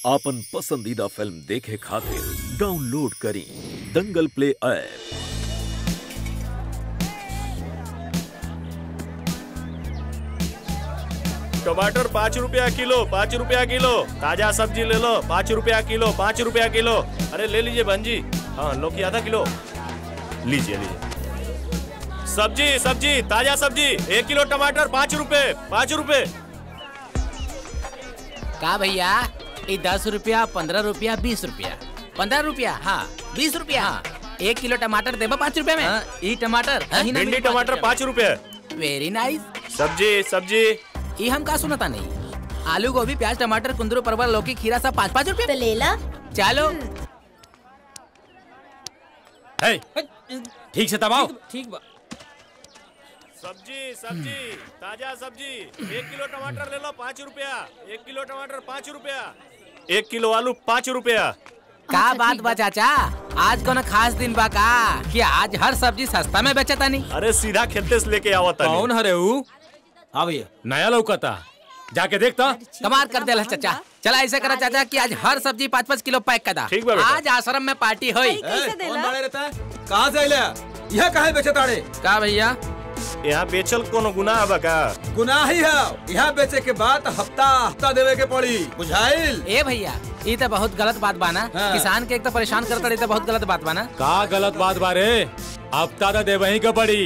आपन पसंदीदा फिल्म देखे खातिर डाउनलोड करी दंगल प्ले ऐप टमाटर पाँच रुपया किलो पाँच रुपया किलो ताजा सब्जी ले लो पाँच रुपया किलो पाँच रुपया किलो अरे ले लीजिए बहन जी हाँ लौकी आधा किलो लीजिए लीजिए सब्जी सब्जी ताजा सब्जी एक किलो टमाटर पाँच रुपए पाँच रुपए का भैया ये दस रुपया पंद्रह रुपया बीस रुपया पंद्रह रुपया हाँ बीस रुपया हाँ एक किलो टमाटर देबा पाँच रुपया में ई टमाटर भिंडी टमाटर पाँच रुपए वेरी नाइस सब्जी सब्जी ये हम का सुनता नहीं आलू गोभी प्याज टमाटर कुंदरू परवल लौकी खीरा सब पाँच पाँच रुपया तो ले ला चलो है ठीक से दबाओ ठीक बा सब्जी सब्जी ताजा सब्जी एक किलो टमाटर ले लो पाँच रुपया एक किलो टमाटर पाँच रुपया एक किलो आलू पाँच रुपया का बात बा चाचा आज कोनो खास दिन बा का कि आज हर सब्जी सस्ता में बेचता नहीं अरे सीधा खेते से लेके आवत कौन हरे ऊ हाँ भैया नया लौकता जाके देखता कमाल कर दिया चाचा चला ऐसे करा चाचा कि आज हर सब्जी पाँच पाँच किलो पैक कर दा ठीक बा बेटा। आज आश्रम में पार्टी हुई कैसे देला कहाँ से आइले यह काहे बेचे ताड़े का भैया यहाँ बेचल कोनो गुनाह बा का गुनाह ही है यहाँ बेचे के बाद हफ्ता हफ्ता देवे के पड़ी बुझाइल ए भैया ये तो बहुत गलत बात बा ना हाँ। किसान के एक तो परेशान करता रही तो बहुत गलत बात बा ना का गलत बात बारे अब तादा दे वही का पड़ी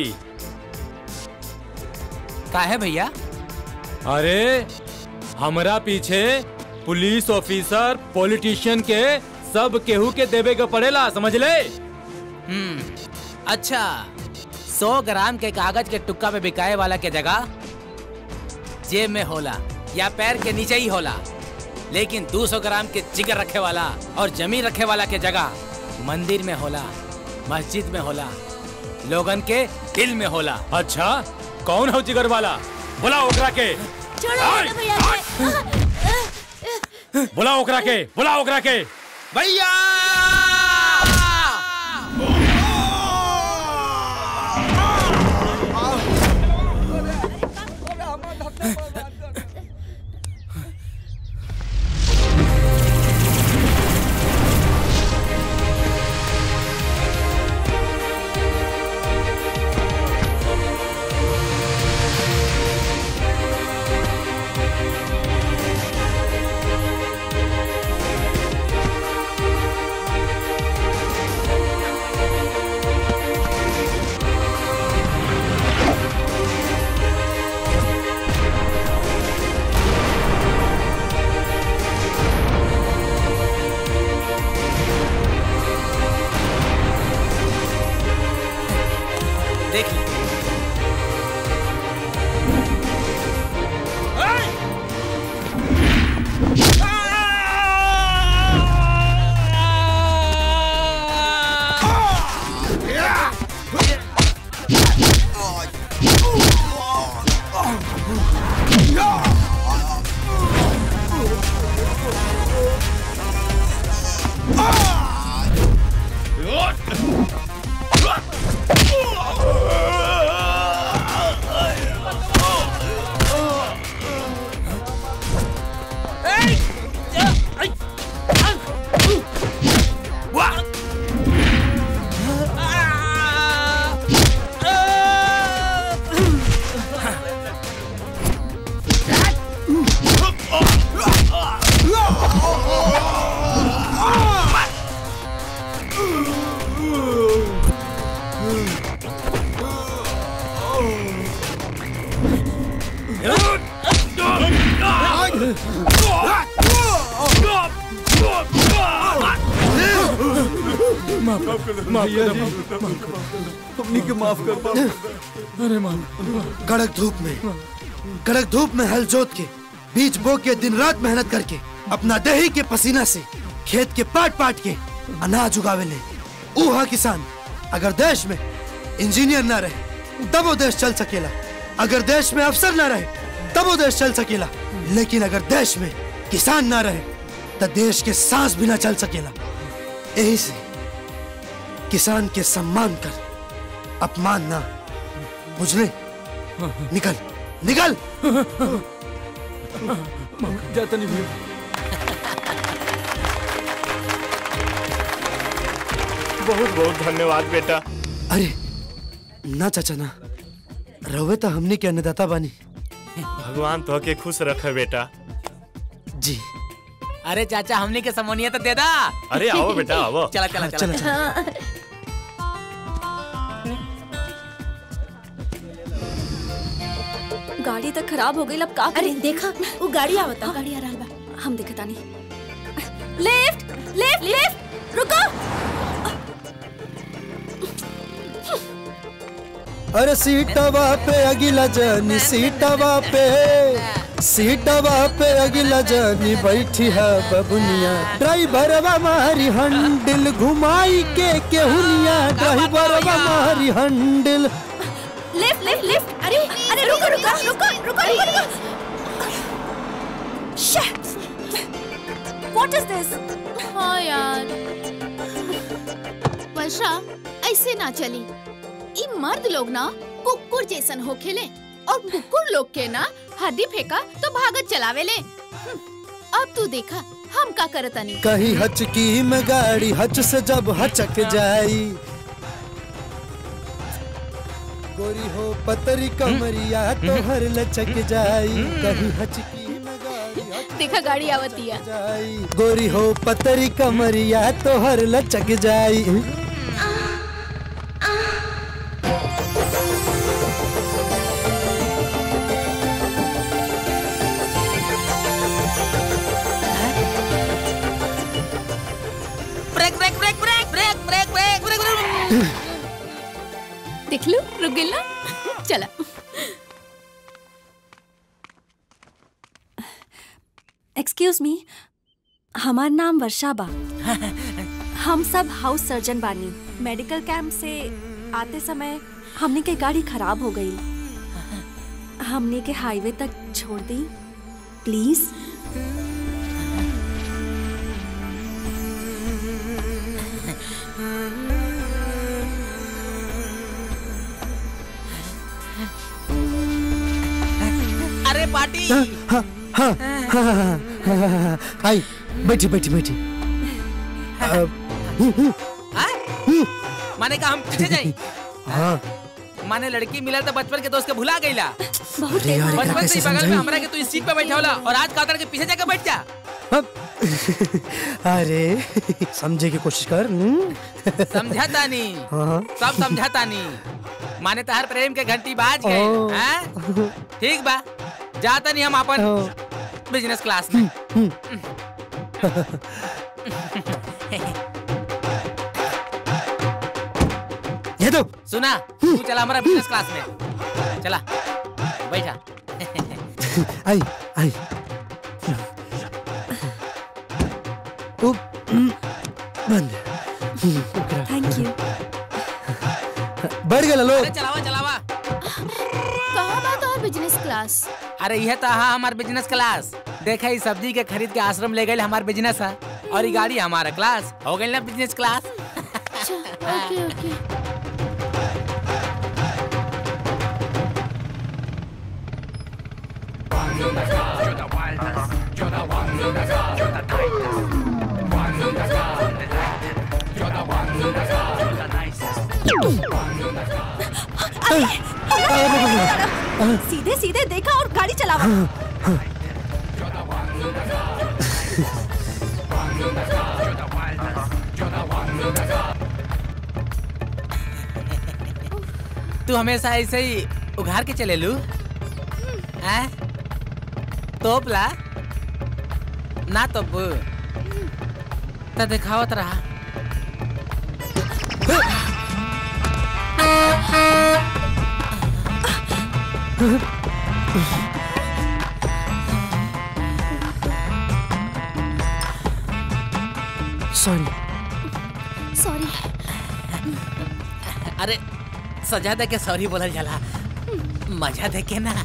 का है भैया अरे हमरा पीछे पुलिस ऑफिसर पॉलिटिशियन के सब केहू के देवे का पड़ेला समझ ले हम्म अच्छा सौ ग्राम के कागज के टुक्का पे बिकाए वाला के जगह जेब में होला या पैर के नीचे ही होला लेकिन 200 ग्राम के जिगर रखे वाला और जमीन रखे वाला के जगह मंदिर में होला मस्जिद में होला लोगन के दिल में होला अच्छा कौन हो जिगर वाला बुला ओकरा के छोड़ो छोड़ो भैया के। बुला ओकरा के बुला ओकरा के भैया देख ली कड़क धूप में कड़क धूप में हल जोत के बीज बो के दिन रात मेहनत करके अपना दही के पसीना से खेत के पाट पाट के अनाज उगावे ले ऊहा किसान अगर देश में इंजीनियर ना रहे तब वो देश चल सकेला अगर देश में अफसर ना रहे तब वो देश चल सकेला लेकिन अगर देश में किसान ना रहे तो देश के सांस भी ना चल सकेला यही से किसान के सम्मान कर अपमान ना बुझले निकल निकल जाता नहीं भैया बहुत बहुत धन्यवाद बेटा अरे ना चाचा ना रवे तो हमने के अन्नदाता बानी भगवान तो के खुश रखे बेटा जी अरे चाचा हमने के समोनिया तो दे दा अरे आओ बेटा आओ चला चला हाँ, चला चला चला गाड़ी तो खराब हो गई अब का अरे करें देखा वो गाड़ी आवता गाड़ी आ रहा बा हम देखता नहीं लिफ्ट लिफ्ट लिफ्ट रुको अरे सीटवा पे अगिला जानी सीटवा पे सीटवा पे अगिला जानी बैठी है बबुनिया ड्राइवरवा मारी हंडिल घुमाई के केहुनिया ड्राइवरवा मारी हंडिल लिफ्ट लिफ्ट लिफ्ट अरे अरे रुको रुको रुको रुको रुको रुको शिट व्हाट इज दिस हाँ यार वर्षा ऐसे ना चली ई मर्द लोग ना कुकुर जैसन होखेले और कुकुर लोग के ना हड्डी फेंका तो भागत चलावेले हम्म, अब तू देखा हम का करतनी कहीं हचकी में गाड़ी हच से जब हचक जाई गोरी हो पतरी कमरिया तो हर लचक जाई कहीं हचकी में गाड़ी हच देखा गाड़ी आवती है जाई गोरी हो पतरी कमरिया तो हर लचक जाई break break break break break break break break break देख लो रुक गई ना चला एक्सक्यूज मी हमार नाम वर्षा बा हम सब हाउस सर्जन बानी मेडिकल कैंप से आते समय हमने के गाड़ी खराब हो गई हमने के हाईवे तक छोड़ दी प्लीज अरे पार्टी हाँ हाँ हाँ हाँ हाँ हाँ हाँ आई बैठी बैठी बैठी अब, हाँ? माने का हम पीछे जाई हाँ माने लड़की मिला तो बचपन के दोस्त के भुला गईला बहुत अरे यार एकरा बचपन से कैसे ही बगल में समझाई हमरा के तू इस सीट पे बैठा होला और आज कातर के पीछे जाकर बैठ जा अब अरे समझे की कोशिश कर हम्म? समझाता नहीं हाँ हाँ सब समझाता नहीं माने तहर प्रेम के घंटी बाज गए ओ। हैं? ठीक बा जाता नहीं हम अपन हाँ। बिजनेस क्लास में ये दो सुना तू चला हमारा बिजनेस क्लास में चला बैठा आई आई ओ, हम्म, बंद हम्म, ओकरा। थैंक यू बढ़ गया लोग अरे चलावा चलावा कहाँ बात और बिजनेस क्लास अरे यह तो हाँ हमार बिजनेस क्लास देखा ही सब्जी के खरीद के आश्रम ले गए हमार बिजनेस है और ये गाड़ी हमारा क्लास हो गई ना बिजनेस क्लास ओके ओके सीधे सीधे देखा और गाड़ी चलावा तू हमेशा ऐसे ही उघार के चले लू हैं? तोपला ना तोप तो दिखावत रहा सॉरी सॉरी अरे सजा दे के सॉरी बोलल जाला मजा दे के ना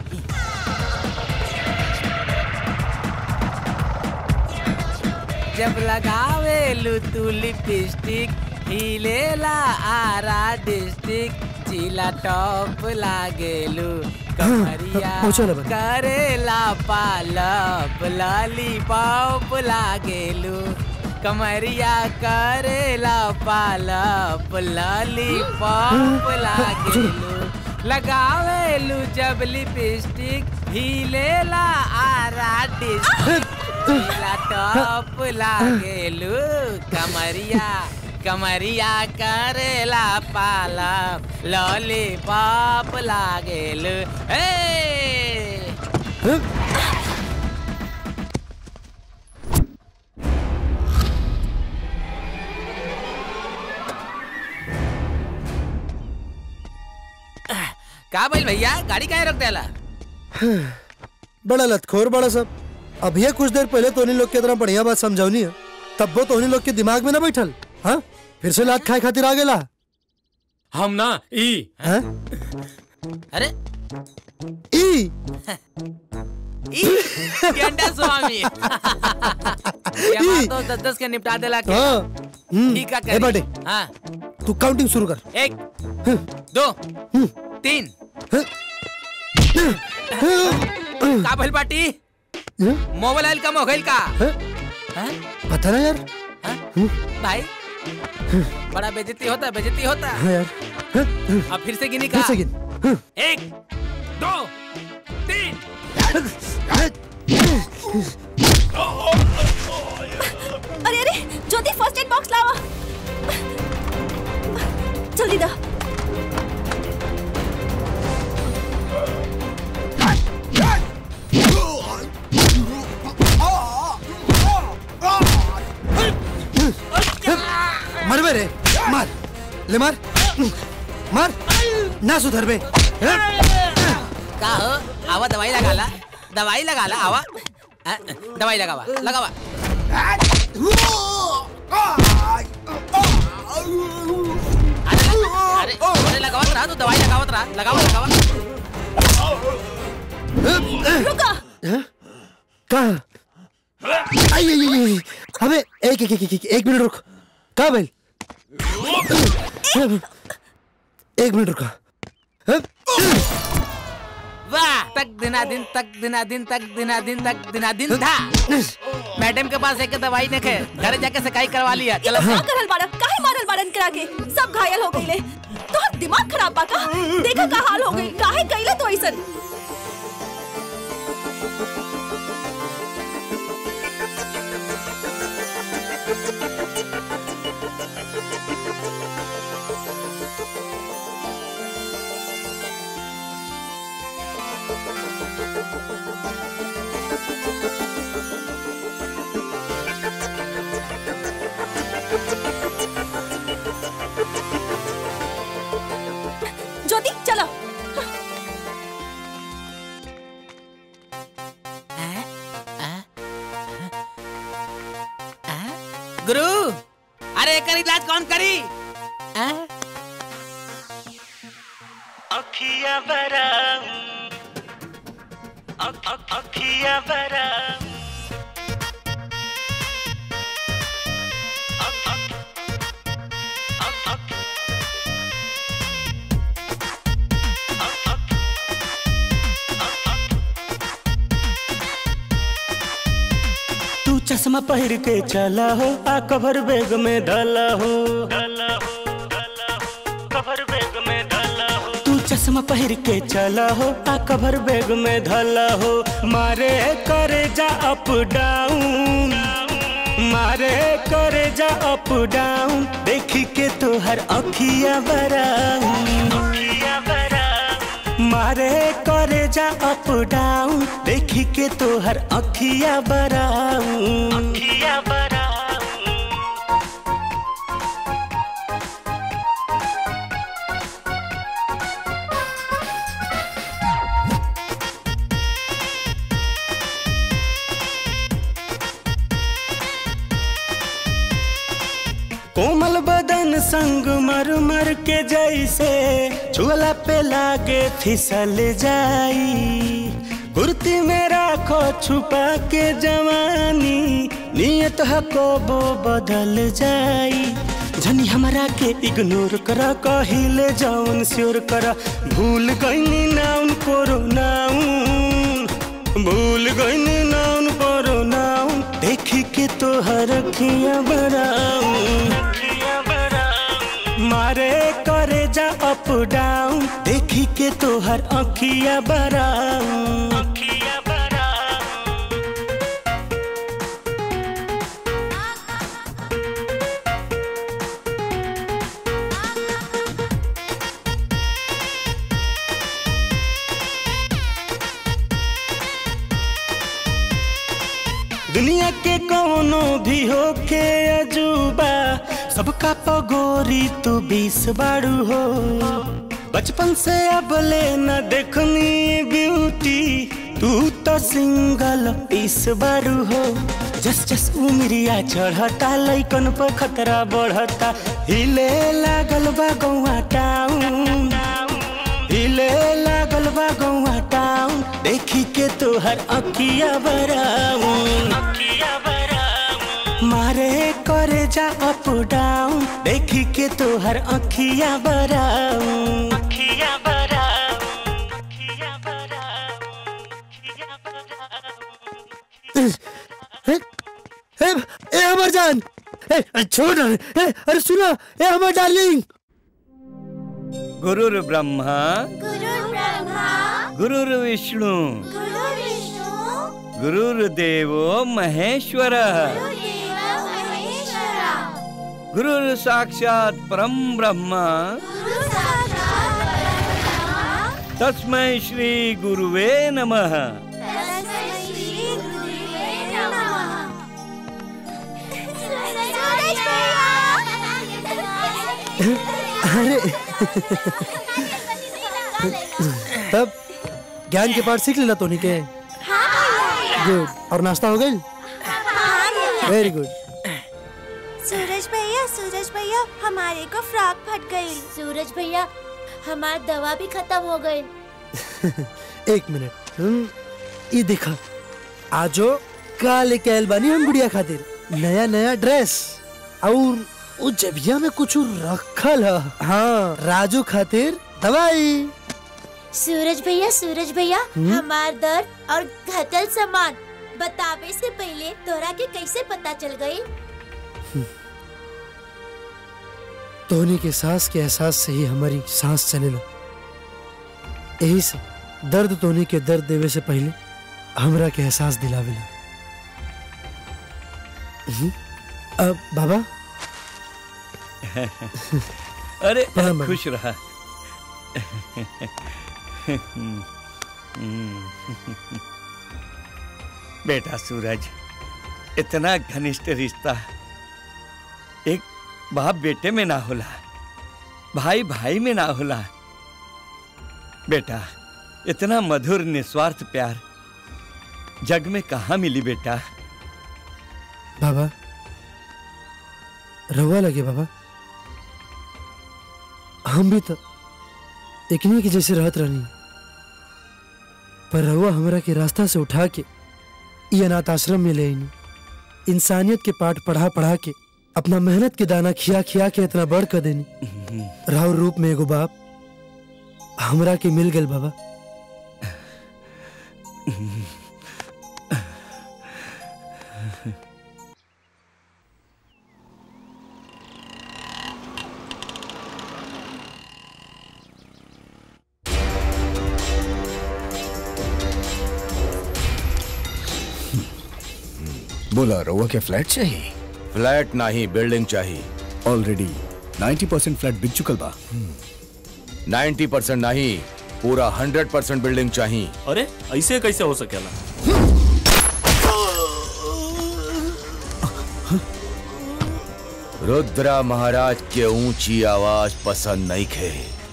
जब लगावे लू तू लिपस्टिक हिलेला आरा डिस्ट्रिक्ट जिला टॉप लागेलू कमरिया पहुंचो ना बस। करेला पालप लॉलीपॉप लागेलू कमरिया करेला पालप लॉलीपॉप लागेलू लगावेलू जब लिपस्टिक हिलेला आरा डिस्टिक टॉप लागेलू कमरिया कमरिया करेला पालप लॉलीपॉप लागेलू ए का बोल भैया गाड़ी काहे रोक देला बड़ा लतखोर बड़ा सब अब ये कुछ देर पहले तोनी लोग के तरह बढ़िया बात समझौनी है तब वो तोनी लोग के दिमाग में ना बैठल हाँ फिर से लात खाए खातिर आ गेला हम ना ई हैं? अरे ई ई गेंडा स्वामी ये बात तो दस दस के निपटा देला के हाँ हम्म, ठीक है ए बाटे हाँ तू काउंटिंग शुरू कर एक दो तीन का भइल बाटी मोबाइल कम हो गइल का हाँ? पता ना यार हाँ? भाई बड़ा बेजती होता बेजती होता हाँ यार अब फिर से गिनी फिर का से गिन एक दो तीन अरे अरे ज्योति फर्स्ट एड बॉक्स लावा जल्दी दा मर बे रे मार ले मार मार ना सुधर बे का हो आवा दवाई लगा ला दवाई लगा ला आवा अ, दवाई लगावा लगावा अरे अरे लगावत रहा तू दवाई लगावत रहा लगावा लगावा रुका कहा आई आई आई आई। अबे एक एक एक एक एक, एक मिनट रुक कहा भाई एक मिनट रुका वाह तक दिना दिन तक दिना दिन तक दिना दिन तक दिना दिन था मैडम के पास एक दवाई ने के घर जाके सकाई करवा लिया ये चलो लोग क्या करल बाड़ा काहे मारल बाड़न करा के सब घायल हो गईले तोहर दिमाग खराब बा का देखा का हाल हो गई काहे कइले तो ऐसन ज्योति चलो गुरु अरे एकर इलाज कौन करी आ? अखिया बरा अख- अख- अखिया बरा अख- अख- अख- अख- अख- अख- तू चश्मा पहिर के चला हो आ कवर बैग में डाला हो डाला हो डाला हो कवर बैग में डाला हो तू चश्मा पहिर के चला हो आ कवर बैग में डाला हो मारे करे जा अप डाउन मारे करे जा अप डाउन देखी के तो हर अखिया बराउन अखिया बरा मारे करे जा अप डाउन देखी के तो हर अखिया बराउन अखिया बरा कोमल बदन संग मर मर के जैसे चूला पे लागे फिसल जाई कुर्ती में राखो छुपा के जवानी नियत हको वो बदल जाई जनी हमरा के इग्नोर करा कहिले जौन स्योर करा भूल गईनी नाउन कोरो नाउन भूल गईनी नाउन कोरो नाउन देख के तो हर अखियां बराऊं मारे करे जा अप डाउन देख के तो हर अखियां बराऊं दुनिया के कोनो भी होके अजूबा सबका पगोरी तू बीस बारू हो बचपन से अब ले न देखनी ब्यूटी तू तो सिंगल पीस बारू हो जस जस उमरिया चढ़ता लैकन पर खतरा बढ़ता हिले लागल बा गौआ टाउन हिले लागल बा गौआ टाउन देखी के तोहर अखिया बराउन मारे करे जा अप डाउन देखी के तोहर अखिया बराउन अखिया ए, ए, ए हमर जान ए, अरे छोड़ ना ए, अरे सुनो ए हमर डार्लिंग गुरुर् ब्रह्मा गुरुर् विष्णु गुरुर्देवो महेश्वर गुरुर् साक्षात परम ब्रह्म तस्मै श्री गुरुवे नमः अरे तब ज्ञान के पाठ सीख लेना तोनी के गुड और नाश्ता हो गई वेरी गुड सूरज भैया सूरज भैया हमारे को फ्रॉक फट गई सूरज भैया हमारी दवा भी खत्म हो गई एक मिनट हम्म, ये देखा आजो का लेके आयल बानी हम गुड़िया खातिर नया नया ड्रेस और वो जबिया में कुछ रखल है हाँ राजू खातिर दवाई सूरज भैया सूरज भैया हम्म? हमार दर्द और घटल सामान बतावे से पहले तोरा के कैसे पता चल गई तोहनी के सांस के एहसास से ही हमारी सांस चले लो यही से दर्द तोहनी के दर्द देवे से पहले हमरा के एहसास दिलावेला हम्म, अब बाबा अरे प्रणाम बाबा। खुश रहा बेटा सूरज इतना घनिष्ठ रिश्ता एक बाप बेटे में ना होला भाई भाई में ना होला बेटा इतना मधुर निस्वार्थ प्यार जग में कहा मिली बेटा बाबा रवा लगे बाबा हम भी तो एकनी के जैसे रहत रहनी पर रहुआ हमरा के रास्ता से उठा के ये अनाथ आश्रम में ले आईनी इंसानियत के पाठ पढ़ा पढ़ा के अपना मेहनत के दाना खिया खिया के इतना बढ़ कर देनी राहुल रूप में एगो बाप हमरा के मिल गल बाबा बोला रउआ के फ्लैट चाहिए फ्लैट नहीं बिल्डिंग चाहिए ऑलरेडी 90 परसेंट फ्लैट बिक चुकल बा 90 परसेंट नहीं पूरा 100 परसेंट बिल्डिंग चाहिए अरे ऐसे कैसे हो सकेला रुद्रा महाराज के ऊंची आवाज पसंद नहीं खे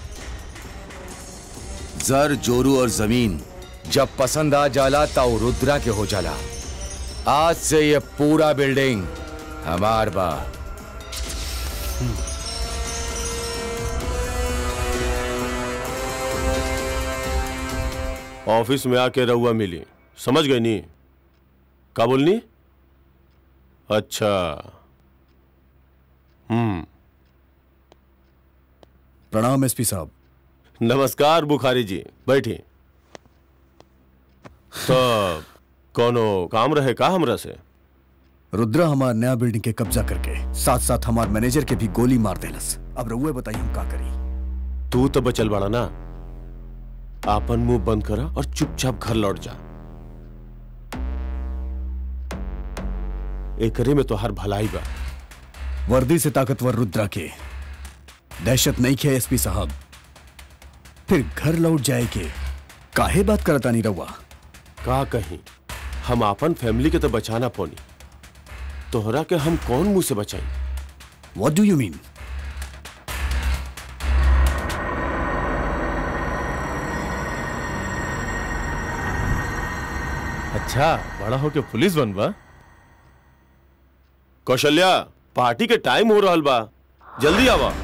जर जोरू और जमीन जब पसंद आ जाला तो रुद्रा के हो जाला आज से ये पूरा बिल्डिंग हमार बा ऑफिस में आके रहुआ मिली समझ गई नी का बोलनी अच्छा हम्म प्रणाम एसपी साहब नमस्कार बुखारी जी बैठी तो कोनो काम रहे का हमरा से रुद्रा हमार नया बिल्डिंग के कब्जा करके साथ साथ हमार मैनेजर के भी गोली मार देलस अब रउए बताइए हम का करी तू तो बचल बाड़ा ना आपन मुंह बंद करा और चुपचाप घर लौट जा एकरे में तो हर भलाई बा वर्दी से ताकतवर रुद्रा के दहशत नहीं खे एसपी साहब फिर घर लौट जाए के काहे बात करता नहीं रहुआ का कहीं हम आपन फैमिली के तो बचाना पौनी तोहरा के हम कौन मुंह से बचाई व्हाट डू यू मीन अच्छा बड़ा होके पुलिस बनबा कौशल्या पार्टी के टाइम हो रहल बा जल्दी आवा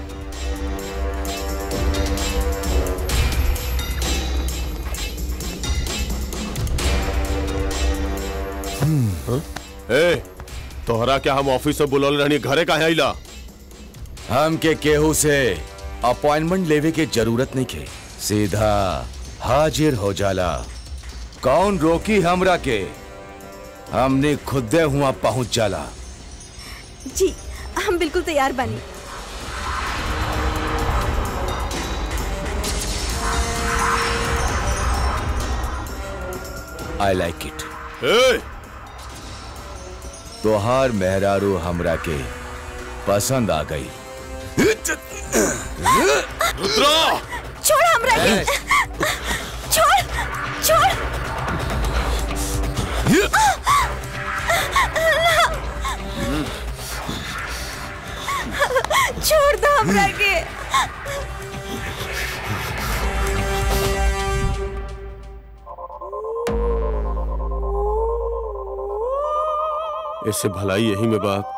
हाँ? ए तोहरा क्या हम ऑफिस से बुलौल रहनी घरे काहे आइला हम के केहू से अपॉइंटमेंट लेवे के जरूरत नहीं के सीधा हाजिर हो जाला कौन रोकी हमरा के हमने खुदे हुआ पहुंच जाला जी हम बिल्कुल तैयार बानी आई लाइक इट ए तोहार मेहरारू हमरा के पसंद आ गई रुद्रा छोड़ हमरा के छोड़ छोड़ छोड़ दो हमरा के इससे भलाई यही में बात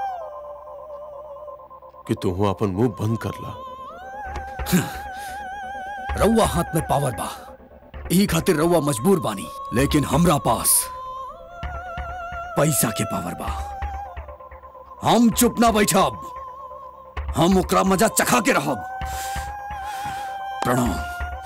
कि तू अपन मुंह बंद कर ला रउआ हाथ में पावर बा यही खातिर रउआ मजबूर बानी लेकिन हमरा पास पैसा के पावर बा हम चुप ना बैठब हम ओकरा मजा चखा के रहब प्रणाम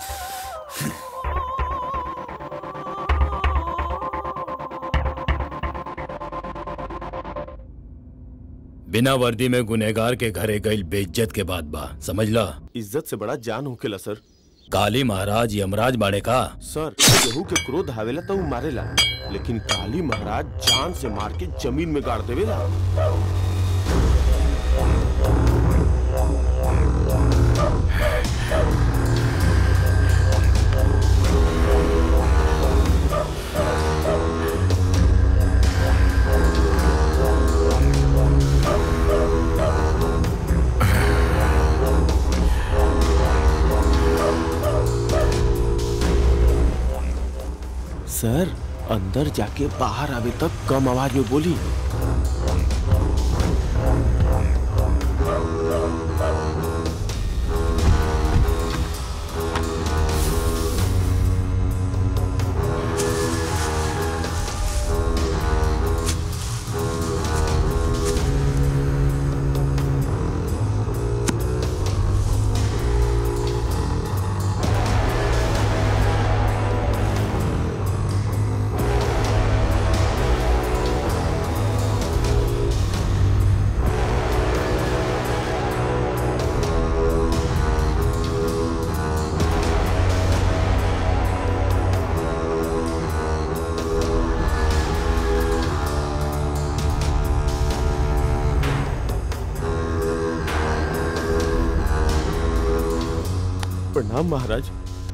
बिना वर्दी में गुनेगार के घरे गई बेइज्जत के बाद बा समझ ला इज्जत से बड़ा जान होकेला सर काली महाराज यमराज बाड़े का सर केहू के क्रोध आवेला तो उ मारेला लेकिन काली महाराज जान से मार के जमीन में गाड़ देवेला सर अंदर जाके बाहर आवे तक कम आवाज में बोली प्रणाम महाराज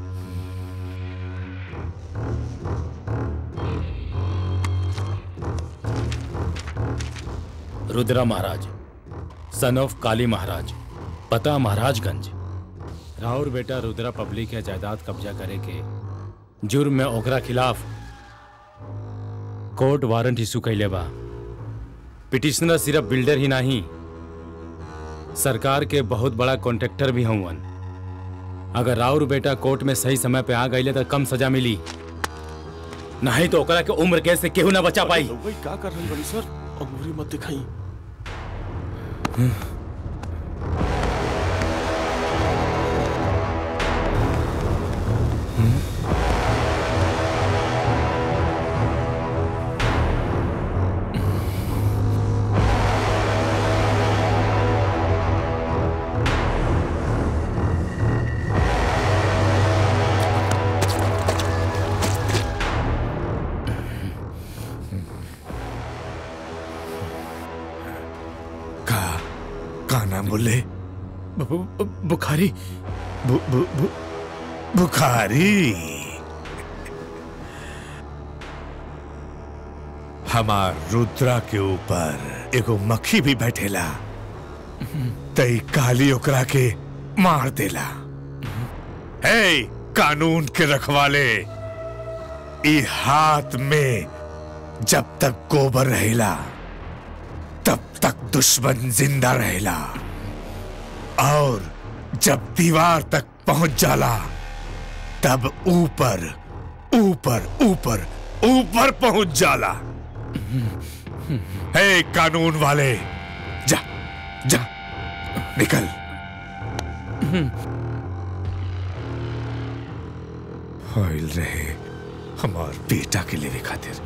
रुद्रा महाराज सन ऑफ काली महाराज पता महाराजगंज राहुल बेटा रुद्रा पब्लिक है जायदाद कब्जा करे के जुर्म में ओकरा खिलाफ कोर्ट वारंट इशू कैले बा पिटिशनर सिर्फ बिल्डर ही नहीं सरकार के बहुत बड़ा कॉन्ट्रैक्टर भी हवन अगर राउर बेटा कोर्ट में सही समय पे आ गई तो कम सजा मिली नहीं तो ओकरा के उम्र कैद से केहू ना बचा पाई वही का कर रही बड़ी सर अंगूरी मत दिखाई का नाम बोले बु- बु- बुखारी बु, बु, बु, बुखारी हमार रुद्रा के ऊपर एगो मक्खी भी बैठेला तई काली ओकरा के मार देला हे कानून के रखवाले ई हाथ में जब तक गोबर रहेला तब तक दुश्मन जिंदा रहेला और जब दीवार तक पहुंच जाला तब ऊपर ऊपर ऊपर ऊपर पहुंच जाला हे कानून वाले जा जा निकल होइल रहे हमार बेटा के लिए खातिर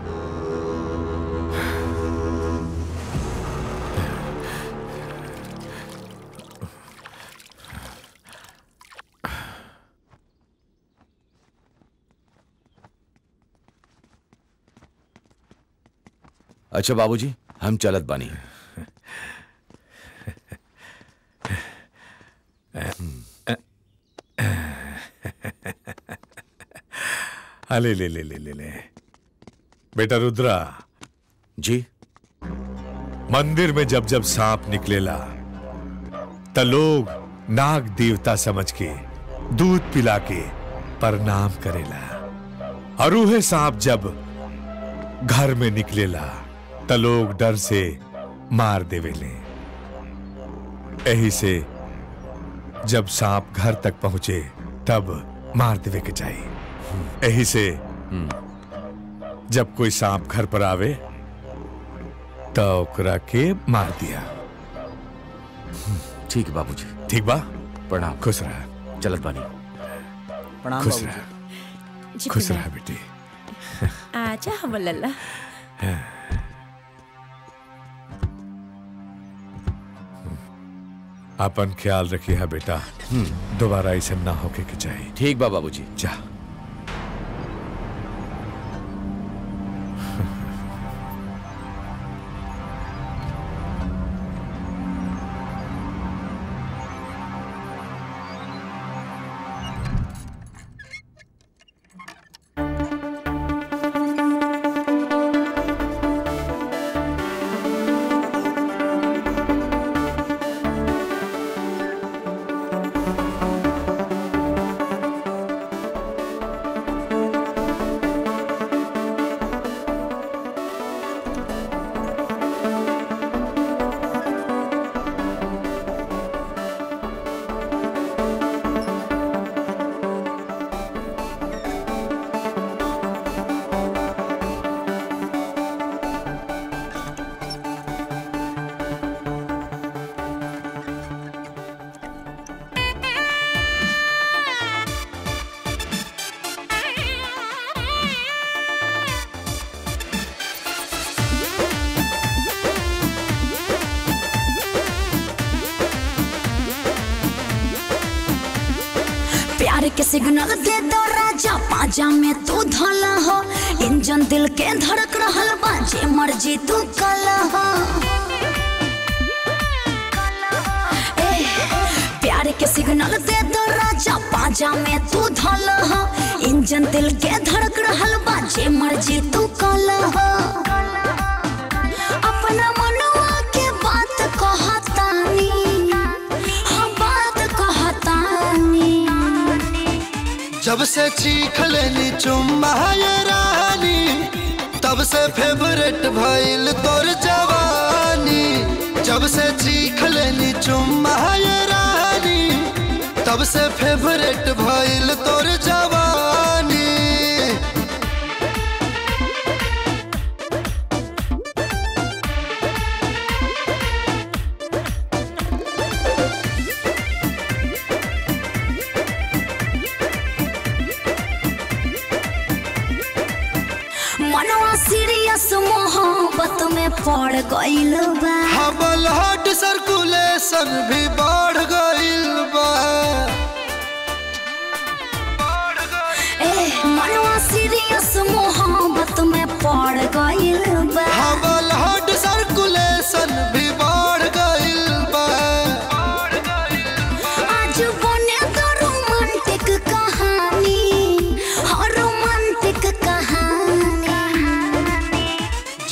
अच्छा बाबूजी हम चलत बानी अले ले ले ले ले ले बेटा रुद्रा जी मंदिर में जब जब सांप निकलेला त लोग नाग देवता समझ के दूध पिला के प्रणाम करेला और उहे सांप जब घर में निकलेला त लोग डर से मार देवेले यही से जब सांप घर तक पहुंचे तब मार देवे के चाहिए यही से जब कोई सांप घर पर आवे तो ओकरा के मार दिया ठीक है बाबूजी ठीक बा प्रणाम खुश रहा चलत बानी प्रणाम खुश बाबूजी। रहा जी, खुश प्रणाम। रहा बेटी आजा हमर लल्ला अपन ख्याल रखिए है बेटा दोबारा ऐसे ना होके के चाहिए ठीक बा बाबूजी जा प्यार के सिग्नल दे दो राजा पाजा में तू धला हो इंजन दिल के धड़क रहल बा जे मर्जी तू कला हो ए, प्यार के सिग्नल दे दो राजा पाजा में तू धला हो इंजन दिल के धड़क रहल बा जे मर्जी तू कला हो अपना मनुआ के बात कहतानी हाँ बात कहतानी जब से चीख लेनी चुम्मा ये रानी तब से फेवरेट भइल तोर जवानी जब से चीख लेनी चुम्मा ये रानी तब से फेवरेट भइल तोर जवानी मनवा सीरियस मोहब्बत में पड़ गइल बा हबल हट सर्कुलेशन भी बढ़ गइल बा ए मनवा सीरियस मोहब्बत में पड़ गइल बा हबल हट सर्कुलेशन भी बढ़ गइल बा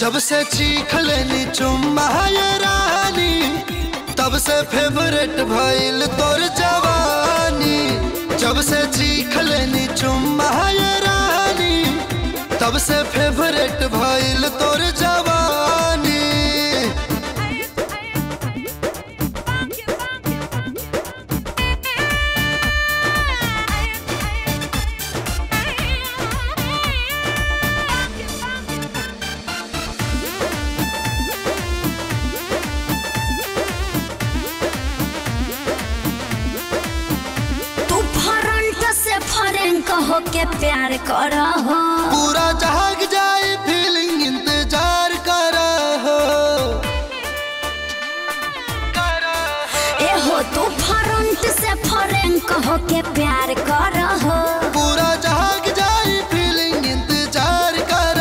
जब से चीख लेनी चुम्मा ये रानी तब से फेवरेट भइल तोर जवानी जब से चीख लेनी चुम्मा ये रानी तब से फेवरेट भइल तोर जवानी तू फरंट से फरेंक होके प्यार कर हो पूरा जहाग जाए फीलिंग इंतजार कर ए हो तू फरंट से फरेंक होके प्यार कर हो पूरा जहाग जाए फीलिंग इंतजार कर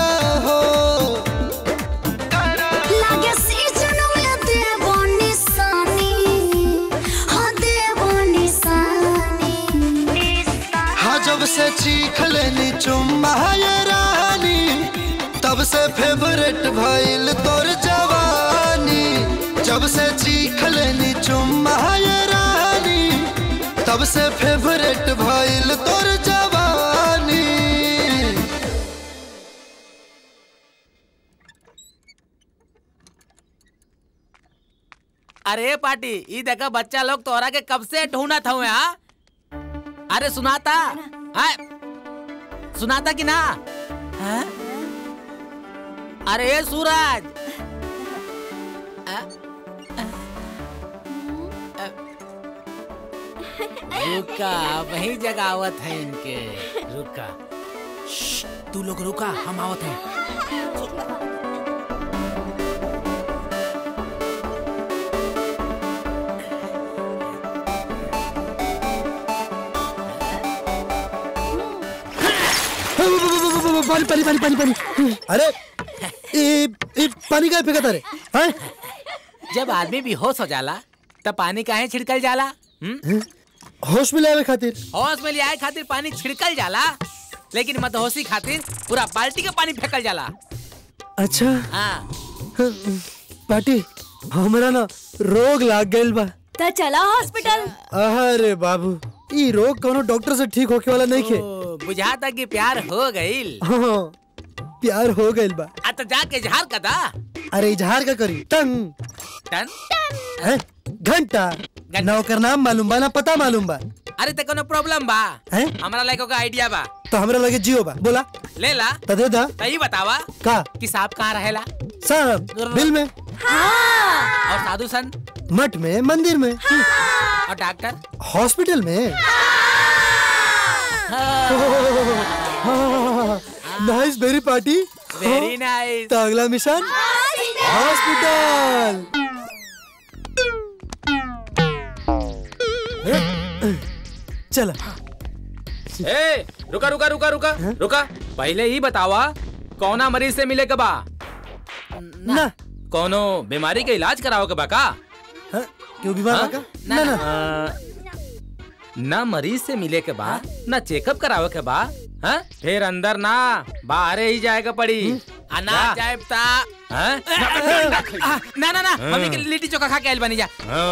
लागे सीजन में देबो निशानी हाँ देबो निशानी हाँ जब से चीख लेनी चुम्मा ये रानी तब से फेवरेट भइल तोर जवानी जब से चीख लेनी चुम्मा ये रानी तब से फेवरेट भइल तोर जवानी अरे पार्टी ई देखा बच्चा लोग तोरा के कब से ढूंढत हुए हाँ अरे सुनाता हाँ? सुनाता कि ना हाँ? अरे सूरज हाँ? रुका वही जगावत है इनके रुका श्श्श, तू लोग रुका हम आवत हैं पानी पानी पानी पानी पानी अरे ये ये पानी का फेंका रे हैं जब आदमी बेहोश हो जाला तब पानी काहे छिड़कल जाला हम्म? होश में लावे खातिर होश में लियाए खातिर पानी छिड़कल जाला लेकिन मदहोशी खातिर पूरा बाल्टी का पानी फेंकल जाला अच्छा हाँ पाटी हमरा ना रोग लाग गइल बा तो चला हॉस्पिटल अरे बाबू ई रोग कोनो डॉक्टर से ठीक होके वाला नहीं खे ओ, बुझाता कि प्यार हो गईल हाँ प्यार हो गइल बा आ तो जाके इजहार कदा अरे इजहार का करी टंग टन हैं घंटा ना ओकर नाम मालूम बा ना पता मालूम बा अरे ते कोनो प्रॉब्लम बा हैं हमरा लाइक का आइडिया बा तो हमरा लगे जियो बा बोला ले ला तो दे दा सही बतावा का कि सांप कहाँ रहेला साहब बिल में और साधु संत मठ में मंदिर में और डॉक्टर हॉस्पिटल में nice very party very nice तो अगला मिशन हॉस्पिटल चला ए रुका रुका रुका रुका रुका पहले ही बतावा कौना मरीज से मिले के बा ना कोनो बीमारी के इलाज कराओ के बा का क्यों बीमार हाँ? बा का? ना ना ना मरीज से मिले के बा ना चेकअप करावे के बा हाँ? फिर अंदर ना बाहर ही जाएगा पड़ी अनाज जाए ता हाँ? आ, ना ना ना हाँ। मम्मी के लिट्टी चोखा खा के आइल बनी जा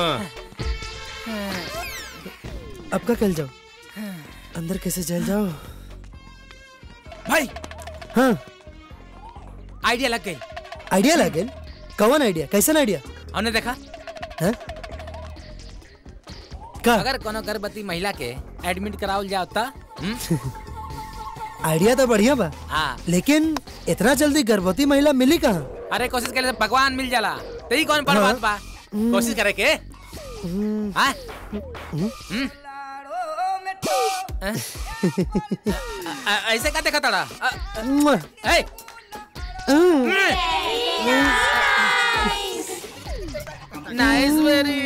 अब का कल जाओ अंदर कैसे चल जाओ भाई हाँ आइडिया लग गई आइडिया लगे कौन आइडिया कैसन आइडिया हमने देखा हैं? का अगर कोनो गर्भवती महिला के एडमिट करावल जाओ ता हम्म? आइडिया तो बढ़िया बा हाँ लेकिन इतना जल्दी गर्भवती महिला मिली कहाँ अरे कोशिश करे तो भगवान मिल जाला तेरी कौन पर हाँ। बात बा कोशिश करे के हाँ? हम्म? अ- अ- ऐसे का देखा तड़ा ए नाइस वेरी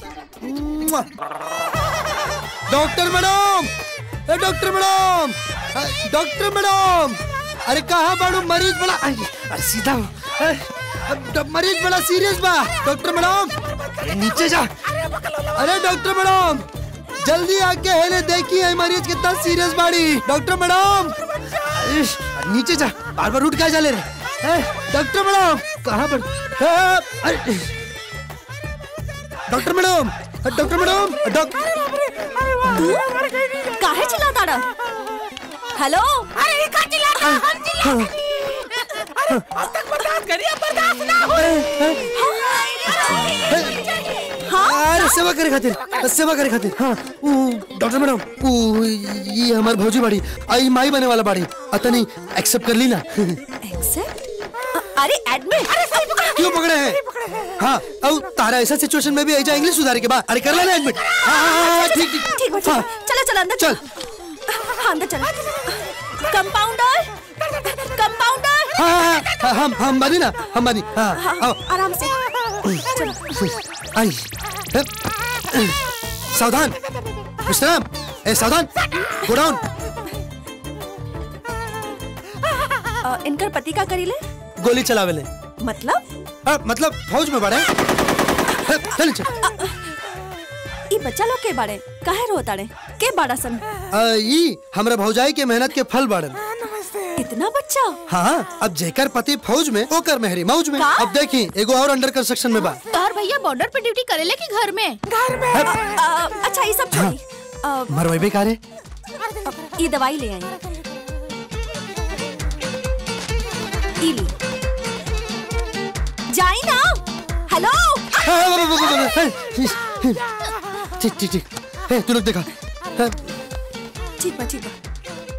डॉक्टर मैडम ए डॉक्टर मैडम अ, डॉक्टर मैडम अरे कहाँ बाड़ू मरीज बड़ा आई, अरे सीधा हो। ए, अब ड- मरीज बड़ा सीरियस बा डॉक्टर मैडम अरे नीचे जा अरे डॉक्टर मैडम जल्दी आके हेले देखिए ये मरीज कितना सीरियस बाड़ी डॉक्टर मैडम इश, नीचे जा बार बार उठ क्या जा ले रहे ए, डॉक्टर मैडम कहाँ पर ए, अरे doctor madam doctor madam doctor काहे चिल्लाता रहा हेलो अरे का चिल्लाता हम चिल्लाते आज तक बर्दाश्त करिए बर्दाश्त ना हो अरे सेवा करे खातिर सेवा करे खातिर हाँ ऊ डॉक्टर मैडम ऊ ये हमार भौजी बाड़ी आई माई बने वाला बाड़ी अतनी एक्सेप्ट कर ली ना अरे एडमिट क्यों पकड़े हैं हाँ और तारा ऐसा सिचुएशन में भी ऐजा इंग्लिश सुधारे के बाद अरे कर लेना एडमिट हाँ हाँ हाँ ठीक ठीक ठीक बा हाँ चलो चलो अंदर चल हाँ अंदर चलो कंपाउंडर कंपाउंडर हाँ हाँ हाँ हम हम बानी ना हम बानी हाँ हाँ आओ आराम से चलो आई सावधान विश्राम ए सावधान गो डाउन अ, इनकर पति का करीले गोली चलावेले मतलब हाँ, मतलब फौज में बड़े चल चल ई बच्चा लोग के बारे काहे रोता रे के बाड़ा सन आ, ई हमरा भौजाई के मेहनत के फल बाड़न इतना बच्चा हाँ अब जेकर पति फौज में ओकर मेहरी मौज में अब देखी एगो और अंडर कंस्ट्रक्शन में बा तोहर भैया बॉर्डर पे ड्यूटी करेले कि घर में घर में अच्छा ये सब छोड़ी अ, मरवाई कारे ई दवाई ले आई ई ली जाई ना हेलो ठीक ठीक ठीक ए, तू लोग देखा हाँ, ठीक बा ठीक बा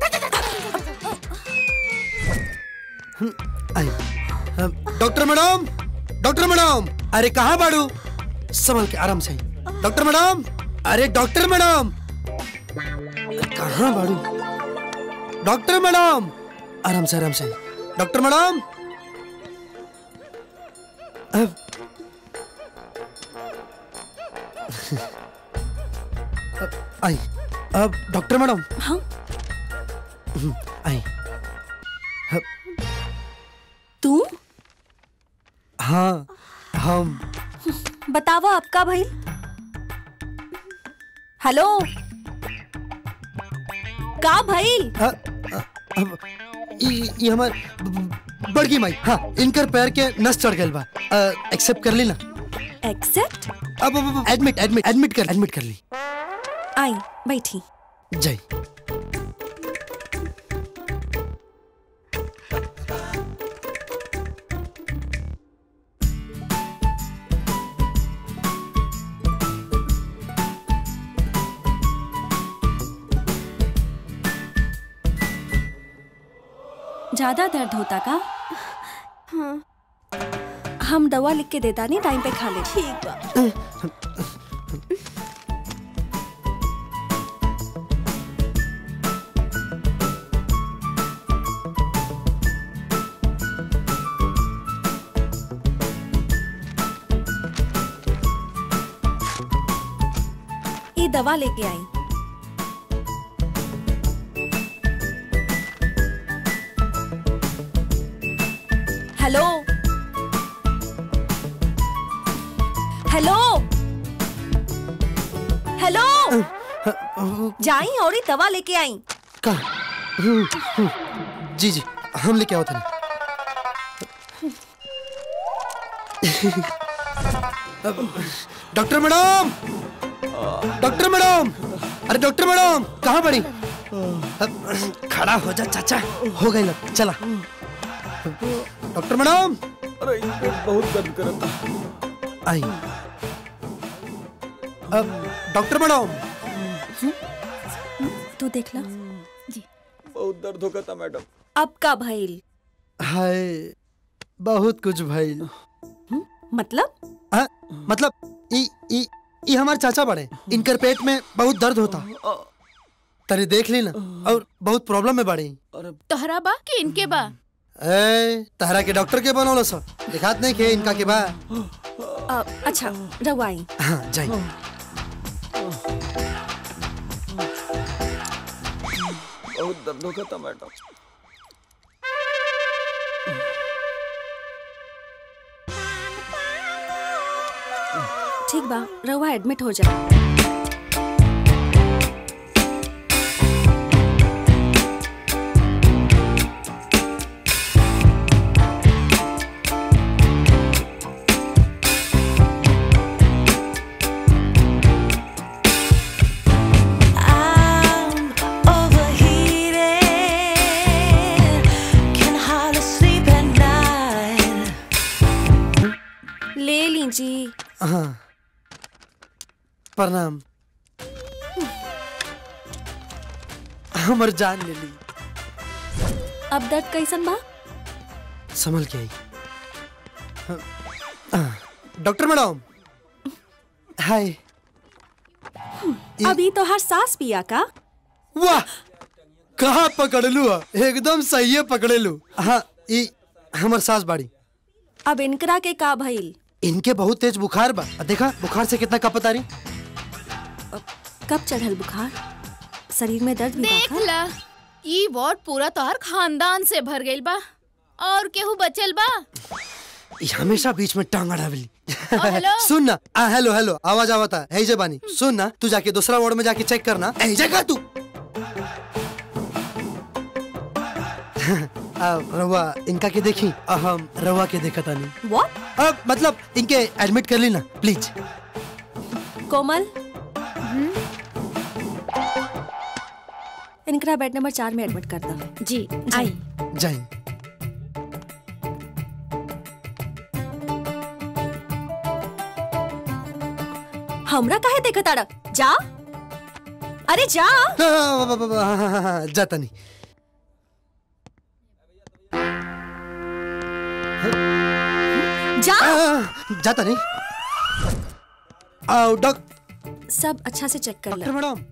आई हाँ, डॉक्टर मैडम डॉक्टर मैडम अरे कहाँ बाड़ू संभल के आराम से डॉक्टर मैडम अरे डॉक्टर मैडम कहाँ बाड़ू डॉक्टर मैडम आराम से आराम से डॉक्टर मैडम अब अब आई अब डॉक्टर मैडम हाँ आई तू हाँ हम बतावा आपका भाई हेलो का भाई अ, अ, अब ई ई हमार ब- ब- बड़की माई हाँ इनकर पैर के नस चढ़ गइल बा एक्सेप्ट कर ली ना एक्सेप्ट अब अब एडमिट एडमिट एडमिट कर एडमिट कर ली आई बैठी जय ज्यादा दर्द होता का हाँ हम दवा लिख के देता नहीं टाइम पे खा ले ठीक बा ये दवा लेके आई हेलो हेलो हेलो जाई और ही दवा लेके आई का हम्म, हम्म, जी जी हम लेके आओ था डॉक्टर मैडम डॉक्टर मैडम अरे डॉक्टर मैडम कहाँ पड़ी खड़ा हो जा चाचा हो गई लग चला डॉक्टर मैडम अरे बहुत दर्द करता आई अब डॉक्टर मैडम तू देख ला बहुत दर्द होगा था मैडम अब का भइल हाय बहुत कुछ भइल मतलब हाँ, मतलब ई ई ई हमारे चाचा बड़े इनकर पेट में बहुत दर्द होता तने देख ली ना और बहुत प्रॉब्लम में बड़ी तोहरा बा कि इनके बा ए तहरा के डॉक्टर के बनौलो सो दिखात नहीं के इनका के बा अ, अच्छा रवाई हाँ जाइए बहुत दर्द होगा था मैडम ठीक बा रवा एडमिट हो जाए ले लीजिए हाँ प्रणाम हमर जान ले ली अब दर्द कैसन बा संभल के आई हाँ, डॉक्टर मैडम हाय अभी तो हर सांस पिया का वाह कहाँ पकड़लू ह? एकदम सही पकड़े लू हाँ ई हमर सास बाड़ी अब इनकरा के का भइल इनके बहुत तेज बुखार बा आ देखा बुखार से कितना कपत आ रही कब चढ़ल बुखार शरीर में दर्द भी देख बा ला ई वार्ड पूरा तोहर खानदान से भर गइल बा और केहू बचल बा ई हमेशा बीच में टांग अड़ावली हेलो? सुन ना आ हेलो हेलो आवाज आवता है जे बानी सुन ना तू जाके दूसरा वार्ड में जाके चेक करना ए जगह तू आ, रवा इनका के देखी आ, हम रवा के देखा तानी व्हाट अब मतलब इनके एडमिट कर ली ना प्लीज कोमल इनकरा बेड नंबर चार में एडमिट कर दो जी आई जाए हमरा काहे देखत आड़ा जा अरे जा जाता नहीं जा जाता नहीं आओ डॉक सब अच्छा से चेक कर डॉक्टर मैडम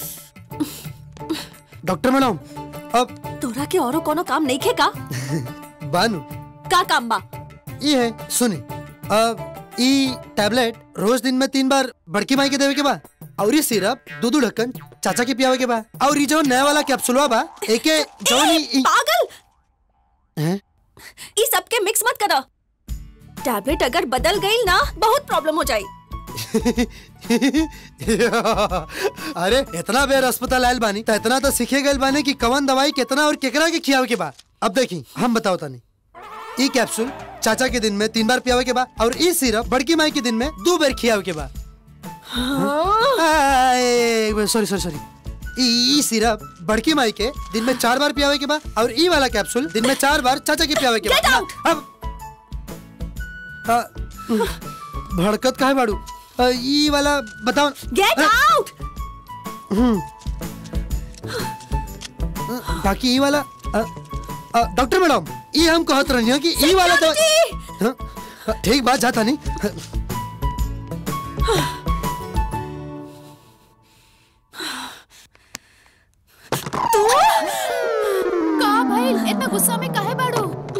डॉक्टर मैडम अब तोरा के औरो कोनो काम नहीं खेका बानू का काम बा ये है सुनी अब ई टैबलेट रोज दिन में तीन बार बड़की माई के देवे के बा और ये सिरप दो दो ढक्कन चाचा के पियावे के बा और ये जो नया वाला कैप्सूलवा बा एके जौन ई- ई पागल हैं? ई सब के मिक्स मत करो टैबलेट अगर बदल गई ना बहुत प्रॉब्लम हो जाई अरे इतना बेर अस्पताल आयल बानी तो इतना तो सीखे गए बानी कि कवन दवाई कितना और केकरा के खियावे के बा अब देखी हम बताओ तानी ई कैप्सूल चाचा के दिन में तीन बार पियावे के बा और ई सिरप बड़की माई के दिन में दो बार खियावे के बा सॉरी सॉरी सॉरी ई ई सिरप बड़की माई के दिन में चार बार पियावे के बा और ई वाला कैप्सूल दिन में चार बार चाचा के पियावे के बा अब आ, भड़कत काहे बाड़ू आ, ई वाला बताओ गेट आउट हम्म बाकी ई वाला आ, आ, डॉक्टर मैडम ई हम कहत रही हैं कि ई वाला तो हाँ, ठीक बात जाता नहीं का भइल इतना गुस्सा में काहे बाड़ू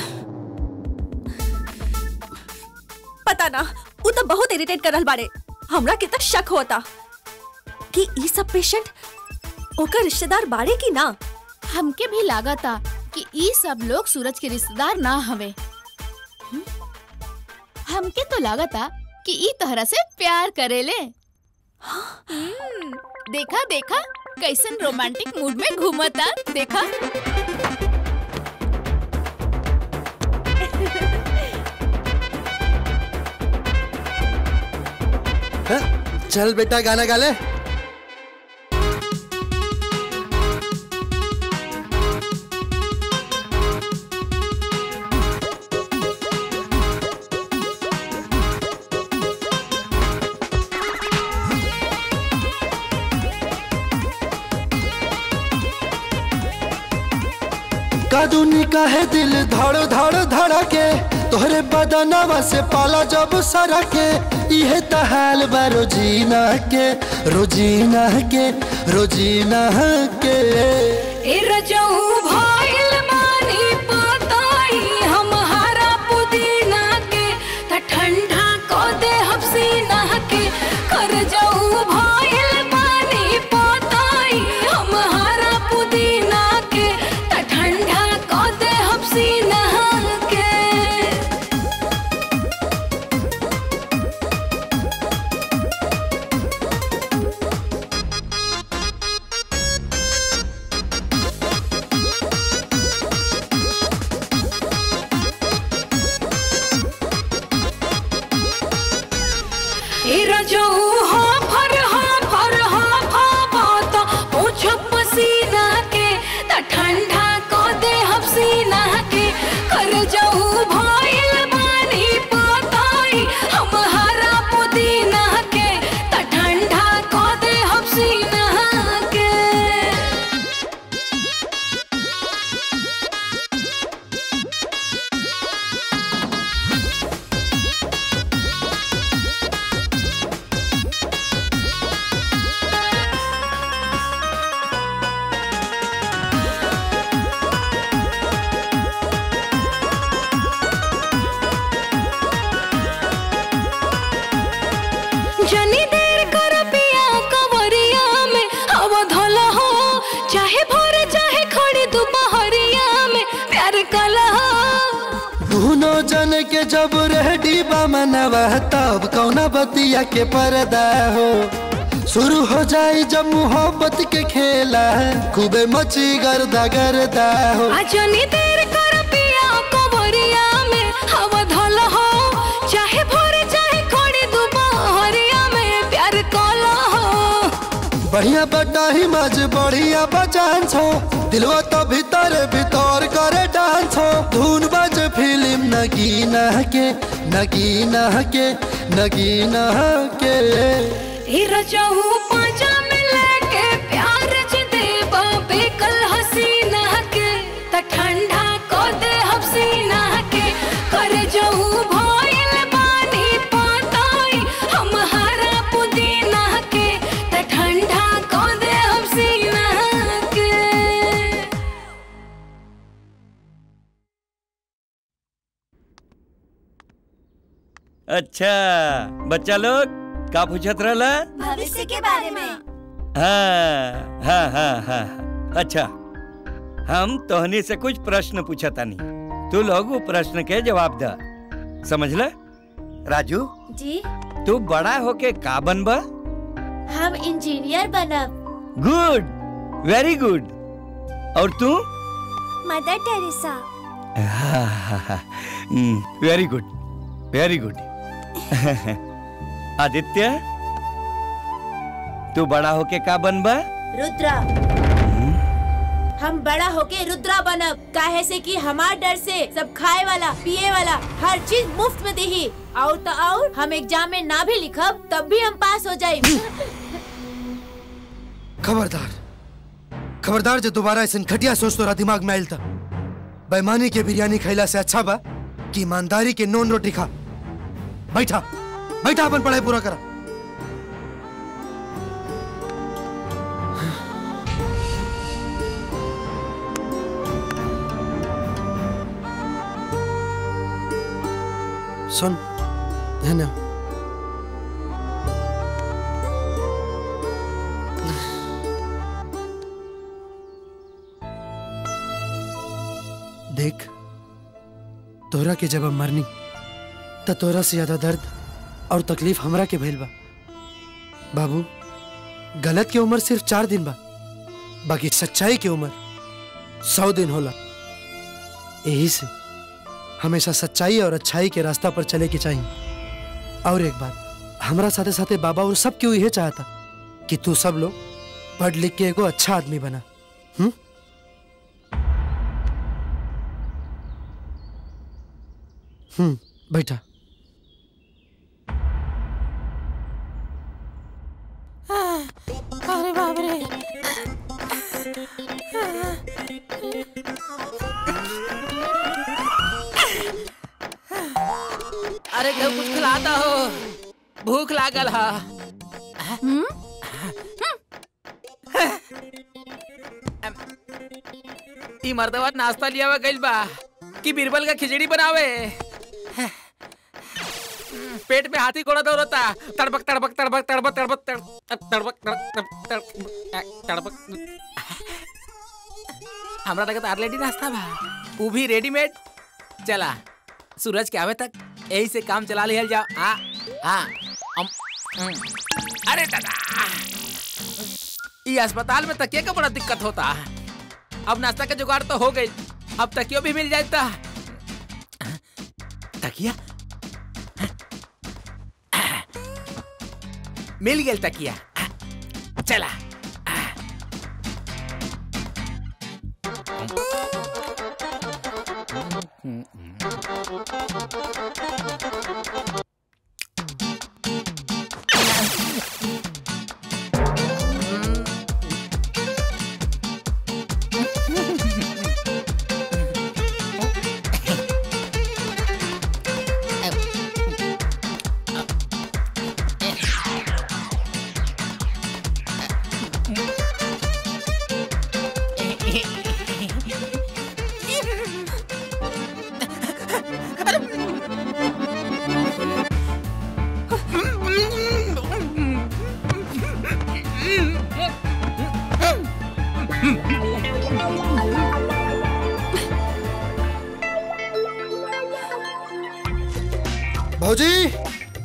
पता ना वो तो बहुत इरिटेट कर रहल बाड़े हमरा कितना शक होता कि ई सब पेशेंट ओकर रिश्तेदार बाड़े की ना हमके भी लागता कि ई सब लोग सूरज के रिश्तेदार ना हवे हम्म? हमके तो लागता कि ई तोहरा से प्यार करेले हम्म, देखा देखा कैसन रोमांटिक मूड में घूमता देखा हाँ, चल बेटा गाना गा ले कादूनी का है दिल धड़ धड़ धड़के तोहरे बदनवा से पाला जब सरके इहे तहाल बा रोजीना के रोजीना के रोजीना के ए रजऊ भइल बानी पताई हमारा पुदीना के त ठंडा को दे हफ्सीना के कर जाऊ भइल बानी पताई हमारा पुदीना के त ठंडा को दे हफ्सीना के ए रजऊ हो फर हो फर हो फावत पूछ पसीना के त ठंडा को दे हफ्सीना के कर जाऊ भइल बानी पताई हम जनी देर कर पिया कवरिया में हवा धोला हो चाहे भोर चाहे खड़ी दोपहरिया में प्यार कला हो दोनों जन के जब रेडी बा मनवा तब कौना बतिया के पर्दा हो शुरू हो जाए जब मोहब्बत के खेला खूबे मची गर्दा गर्दा हो आ जनी देर कर पिया कवरिया में हवा धोला हो चाहे भोर चाहे खड़ी दोपहरिया में प्यार कला हो बढ़िया बटाही मज बढ़िया बचान छो दिलवा तो भीतर भीतर करे डांस हो धुन बज फिल्म नगीना के नगीना के नगीना के ई रजहू पांजा में लेके प्यार ज देबा बेकल हसीना के त ठंडा को दे हसीना के कर जहू भइल बानी पताई हम हरा पुदीना के त ठंडा को दे हसीना के अच्छा बच्चा लोग का पूछत रहला भविष्य के बारे में हाँ हाँ हाँ हाँ अच्छा हम तोहनी से कुछ प्रश्न पूछतानी तू लोग वो प्रश्न के जवाब द समझला राजू जी तू बड़ा होके का बनबा हम इंजीनियर बनब गुड वेरी गुड और तू Mother Teresa very good very good Aditya तू बड़ा होके का बनबा रुद्रा हम बड़ा होके रुद्रा बनब काहे से कि हमार डर से सब खाए वाला पिए वाला हर चीज मुफ्त में देही और तो और हम एग्जाम में ना भी लिखब तब भी हम पास हो जाए खबरदार खबरदार जो दोबारा ऐसा घटिया सोच तोरा दिमाग में आयल था बेईमानी के बिरयानी खैला से अच्छा बा कि ईमानदारी के नॉन रोटी खा बैठा बैठा अपन पढ़ाई पूरा करा सुन है ना देख तोरा के जब हम मरनी त तोरा से ज्यादा दर्द और तकलीफ हमरा के भइल बा बाबू गलत के उम्र सिर्फ चार दिन बा बाकी सच्चाई की उम्र सौ दिन होला यही से हमेशा सच्चाई और अच्छाई के रास्ता पर चले के चाहिए और एक बात हमरा साथे साथे बाबा और सब क्यों यही चाहता कि तू सब लोग पढ़ लिख के एगो अच्छा आदमी बना हम्म हम्म बैठा अरे बाप रे अरे घर कुछ खिलाता हो भूख लागल हा ई मर्दवा नाश्ता लिया हुआ गइल बा कि बीरबल का खिचड़ी बनावे पेट में हाथी घोड़ा दौड़ता तड़बक तड़बक तड़बक तड़बक तड़बक तड़बक तड़बक तड़बक तड़बक तड़बक हमरा तक ऑलरेडी नाश्ता बा वो भी रेडीमेड चला सूरज के आवे तक यही से काम चला लिहल जाओ हाँ हाँ अम, हम्म। अरे दादा ये अस्पताल में तकिया का बड़ा दिक्कत होता है अब नाश्ता का जुगाड़ तो हो गई अब तकियो भी मिल जाता तकिया मिल गया तकिया चला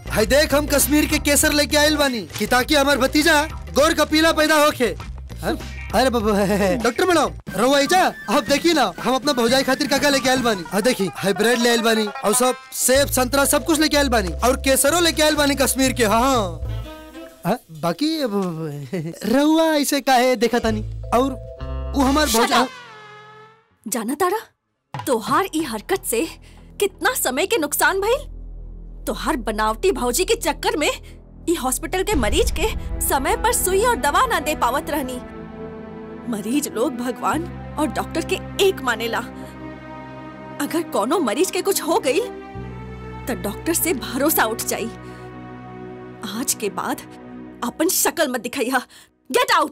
हाय देख हम कश्मीर के केसर लेके आयल बानी कि ताकि हमार भतीजा गोर का पीला पैदा होके हाँ? अरे बाबा डॉक्टर मैडम रहुआ जा आप देखी ना हम अपना भौजाई खातिर काका लेके आयल बानी हाँ देखी हाय ब्रेड ले आयल बानी और सब सेब संतरा सब कुछ लेके आयल बानी और केसरो लेके आयल बानी कश्मीर के हाँ हाँ हाँ, बाकी अब रहुआ ऐसे काहे देखा तानी और वो हमार Shut भौजा up! जाना तारा तोहार ई हरकत से कितना समय के नुकसान भइल तोहार बनावटी भौजी के चक्कर में ई हॉस्पिटल के मरीज के समय पर सुई और दवा ना दे पावत रहनी मरीज लोग भगवान और डॉक्टर के एक मानेला अगर कोनो मरीज के कुछ हो गई तो डॉक्टर से भरोसा उठ जाई आज के बाद अपन शक्ल मत दिखाइया गेट आउट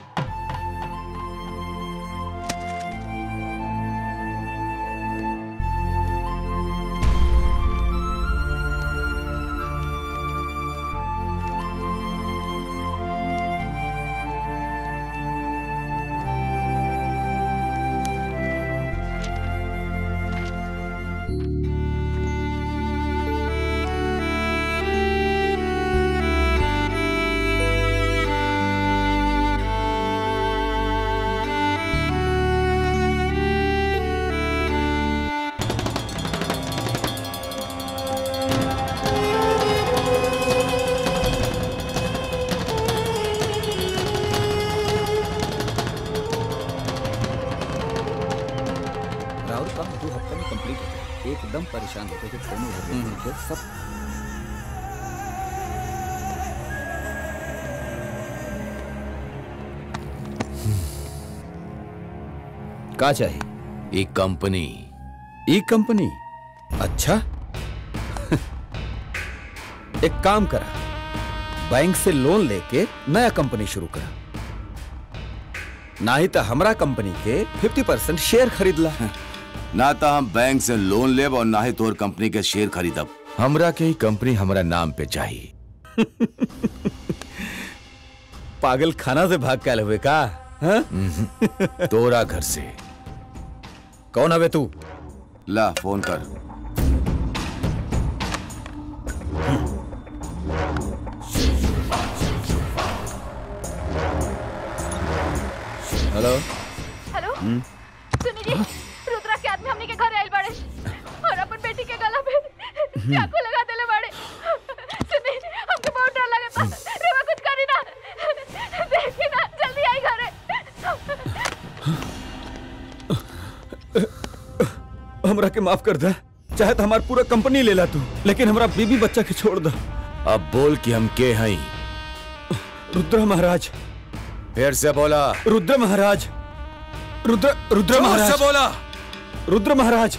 राहुल काम दो हफ्ते में कंप्लीट हो गया एकदम परेशान होते थे दोनों घर में थे, सब का चाहिए एक कंपनी ई कंपनी अच्छा एक काम करा बैंक से लोन लेके नया कंपनी शुरू करा ना ही तो हमरा कंपनी के 50 परसेंट शेयर खरीद ला ना तो हम बैंक से लोन लेब और ना ही तोहर कंपनी के शेयर खरीदब हमरा के ही कंपनी हमरा नाम पे चाहिए पागल खाना से भाग के आए हुए का हाँ? तोरा घर से कौन हवे तू ला फोन कर हेलो हेलो हम्म, सुनी जी रुद्रा के आदमी हमनी के घर आइल बाड़े और अपन बेटी के गला पे चाकू लगा देले बाड़े सुनी हमके बहुत डर लगता रेवा कुछ करी ना देखी ना जल्दी आई घरे हमरा के माफ कर दे चाहे तो हमार पूरा कंपनी ले ला तू लेकिन हमरा बीबी बच्चा के छोड़ दे अब बोल कि हम के हई रुद्र महाराज फिर से बोला रुद्र महाराज रुद्र रुद्र जोर से महाराज बोला रुद्र महाराज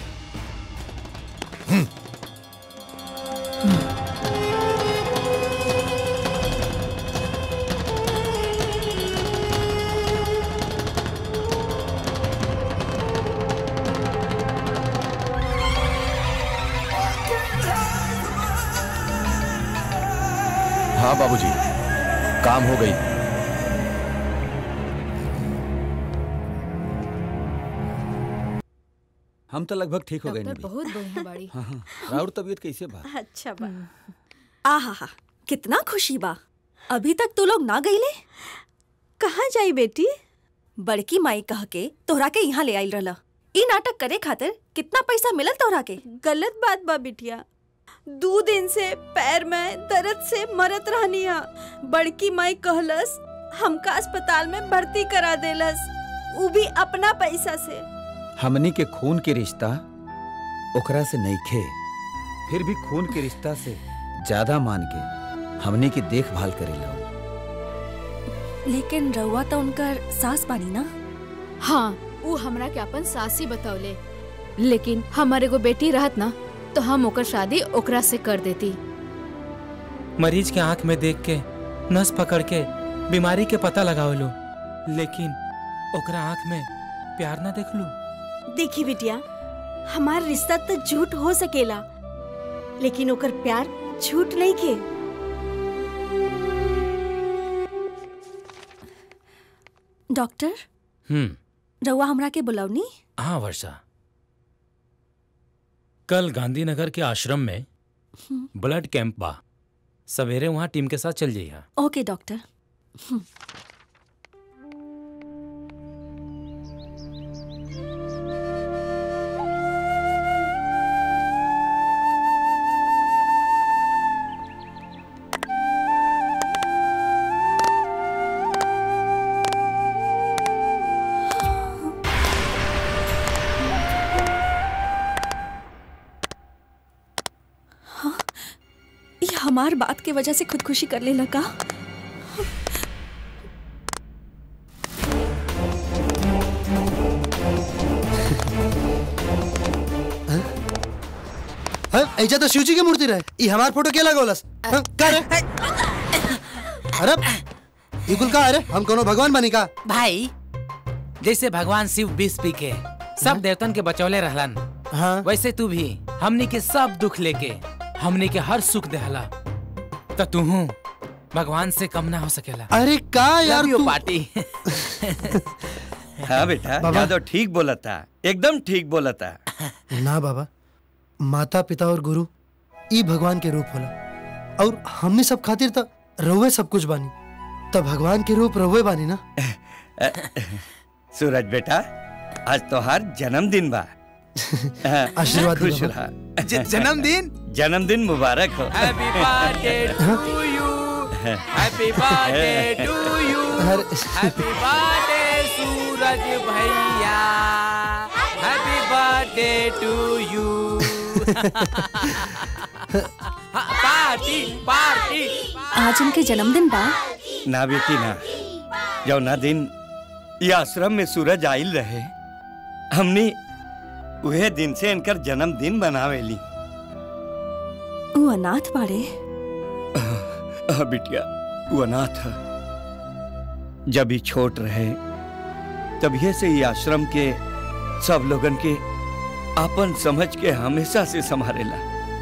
हाँ बाबूजी काम हो गई हम तो लगभग ठीक हो गए डॉक्टर बहुत बढ़िया बाड़ी हाँ हाँ राहुल तबीयत कैसे बा अच्छा बा आहा कितना खुशी बा अभी तक तू लोग ना गईले कहाँ जाई बेटी बड़की माई कह के तोहरा के यहाँ ले आइल रहला ई नाटक करे खातिर कितना पैसा मिलल तोहरा के गलत बात बा बिटिया दो दिन से पैर में दर्द से मरत रहनिया बड़की माई कहलस हमका अस्पताल में भर्ती करा देलस उ भी अपना पैसा से हमनी के खून के रिश्ता ओकरा से नहीं खे फिर भी खून के रिश्ता से ज्यादा मान के हमनी की देखभाल करेला लेकिन रउआ तो उनकर सास बानी ना हाँ वो हमरा के अपन सासी बतौले लेकिन हमारे को बेटी रहत ना तो हम ओकर शादी ओकरा से कर देती मरीज के आंख में देख के नस पकड़ के बीमारी के पता लगाओ लो लेकिन ओकरा आंख में प्यार ना देख लू देखी बिटिया हमार रिश्ता तो झूठ हो सकेला लेकिन ओकर प्यार झूठ नहीं के डॉक्टर हम्म रउआ हमरा के बुलावनी हाँ वर्षा कल गांधीनगर के आश्रम में ब्लड कैंप बा सवेरे वहाँ टीम के साथ चल जाइए ओके डॉक्टर हम्म, हाँ, ये हमार बात के वजह से खुदकुशी करने लगा हाँ, ऐजा तो शिव जी की मूर्ति रहे ये हमार फोटो क्या लगोलस हाँ, का रे अरे ये कुल का अरे हम कोनो भगवान बनी का भाई जैसे भगवान शिव बीस पी के सब देवतन के बचौले रहलन हाँ वैसे तू भी हमनी के सब दुख लेके हमनी के हर सुख देहला तो तू भगवान से कम ना हो सकेला अरे का यार Love you, तू पार्टी हाँ बेटा बाबा। यादव ठीक बोला था एकदम ठीक बोला था ना बाबा माता पिता और गुरु ई भगवान के रूप होला और हमने सब खातिर त रहुए सब कुछ बानी तब भगवान के रूप रहुए बानी ना सूरज बेटा आज तोहार जन्मदिन बा आशीर्वाद दी खुश बाबा। रहा ज- जन्मदिन जन्मदिन मुबारक हो happy birthday to you happy birthday to you happy birthday Suraj भैया happy birthday to you party party आज उनके जन्मदिन बा ना बेटी ना जो ना दिन ये आश्रम में सूरज आइल रहे हमने वह दिन से इनकर जन्मदिन बनावेली वो अनाथ बाड़े हाँ बिटिया वो अनाथ है जब ही छोट रहे तभी से ये आश्रम के सब लोगन के अपन समझ के हमेशा से संभालेला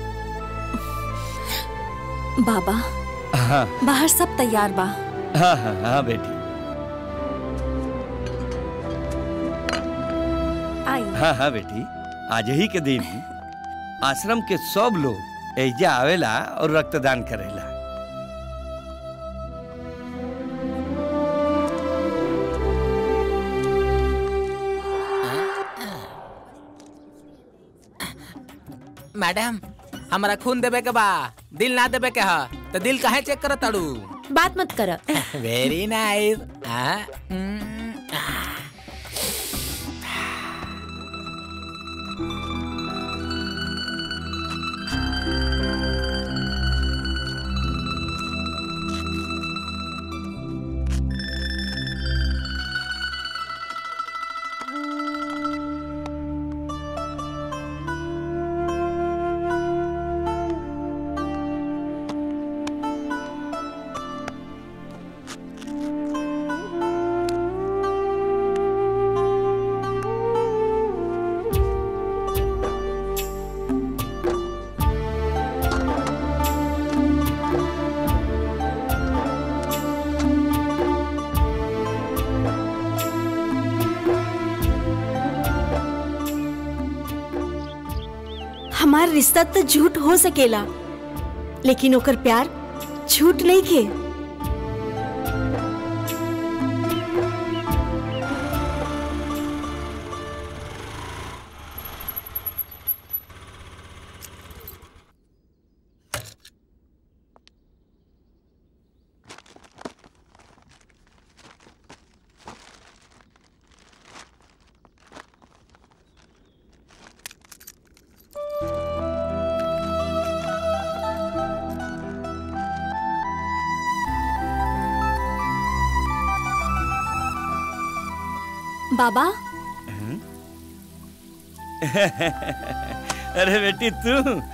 बाबा हाँ बाहर सब तैयार बा हाँ हाँ हाँ बेटी आई हाँ हाँ बेटी आज ही के दिन आश्रम के सब लोग एजा आवेला और रक्तदान करेला मैडम हमारा खून देवे के बा दिल ना देवे के हा तो दिल काहे चेक करत ताड़ू बात मत कर वेरी नाइस हमार रिश्ता तो झूठ हो सकेला लेकिन ओकर प्यार झूठ नहीं के बाबा अरे बेटी तू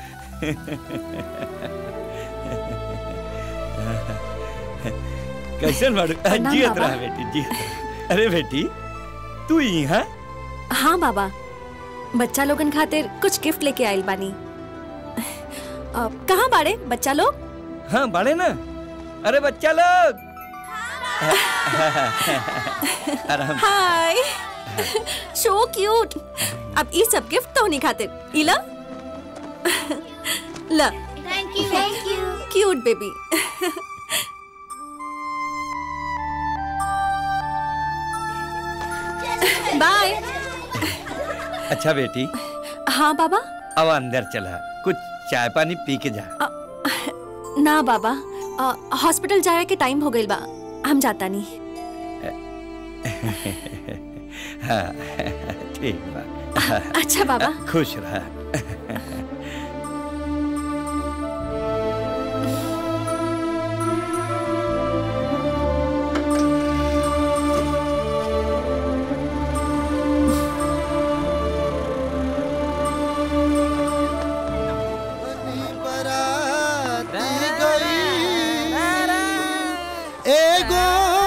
कैसे बाड़ू प्रणाम जियत बाबा। रहा बेटी जियत रहा। अरे बेटी तू यहाँ हाँ बाबा बच्चा लोगन खातिर कुछ गिफ्ट लेके आइल बानी अ, कहाँ बाड़े बच्चा लोग हाँ बड़े ना अरे बच्चा लोग आराम से। हाय सो क्यूट अब ये सब गिफ्ट तो नहीं खातिर इला ला thank thank you thank you cute baby bye अच्छा बेटी हाँ बाबा अब अंदर चला कुछ चाय पानी पी के जा ना बाबा अ, हॉस्पिटल जाए के टाइम हो गइल बा हम जाता नहीं हाँ, ठीक बा अच्छा बाबा खुश रहा एगो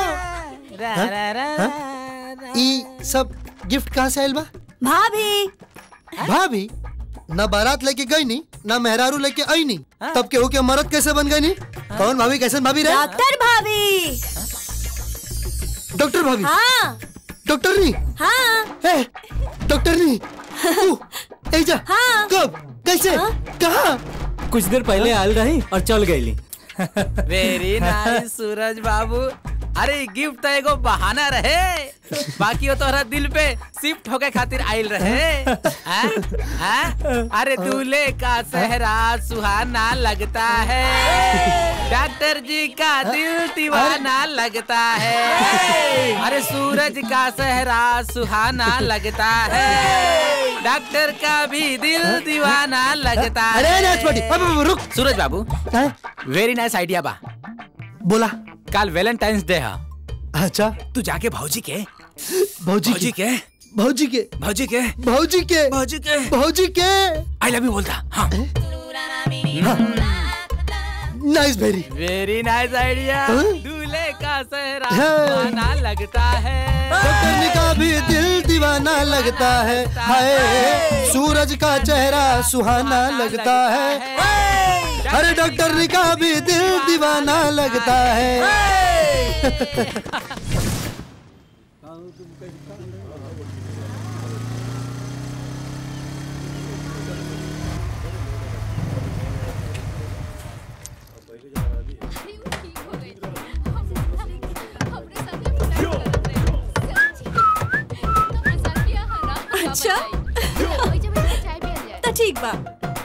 हाँ? हाँ? ई सब गिफ्ट कहाँ से आयल बा भाभी भाभी ना बारात लेके गई नी ना मेहरारू लेके आई नी तब केहू के मरद कैसे बन गई नी कौन भाभी कैसे भाभी रहे डॉक्टर भाभी डॉक्टर भाभी हाँ डॉक्टर नी हाँ ए, डॉक्टर नी तू एजा हाँ कब कैसे कहाँ कुछ देर पहले आयल रही और चल गई वेरी नाइस सूरज बाबू अरे गिफ्ट तो एगो बहाना रहे बाकी वो तोहरा दिल पे शिफ्ट होके खातिर आइल रहे हैं? हैं? अरे दूल्हे का सहरा सुहाना लगता है डॉक्टर जी का दिल दीवाना लगता है अरे सूरज का सहरा सुहाना लगता है डॉक्टर का भी दिल दीवाना लगता है अरे नाचपटी अब अब रुक सूरज बाबू वेरी नाइस आइडिया बा बोला कल वैलेंटाइंस डे है अच्छा तू जाके भौजी के भौजी भौजी के भौजी के भौजी के भौजी के भौजी के भौजी के आई लव यू बोलता हाँ नाइस भेरी वेरी नाइस आइडिया हाँ? दूल्हे का सहरा हाँ। सुहाना लगता है डॉक्टर का भी दिल दीवाना लगता है हाय सूरज का चेहरा सुहाना लगता है अरे डॉक्टर का भी दिल दीवाना लगता है अच्छा तो ठीक बा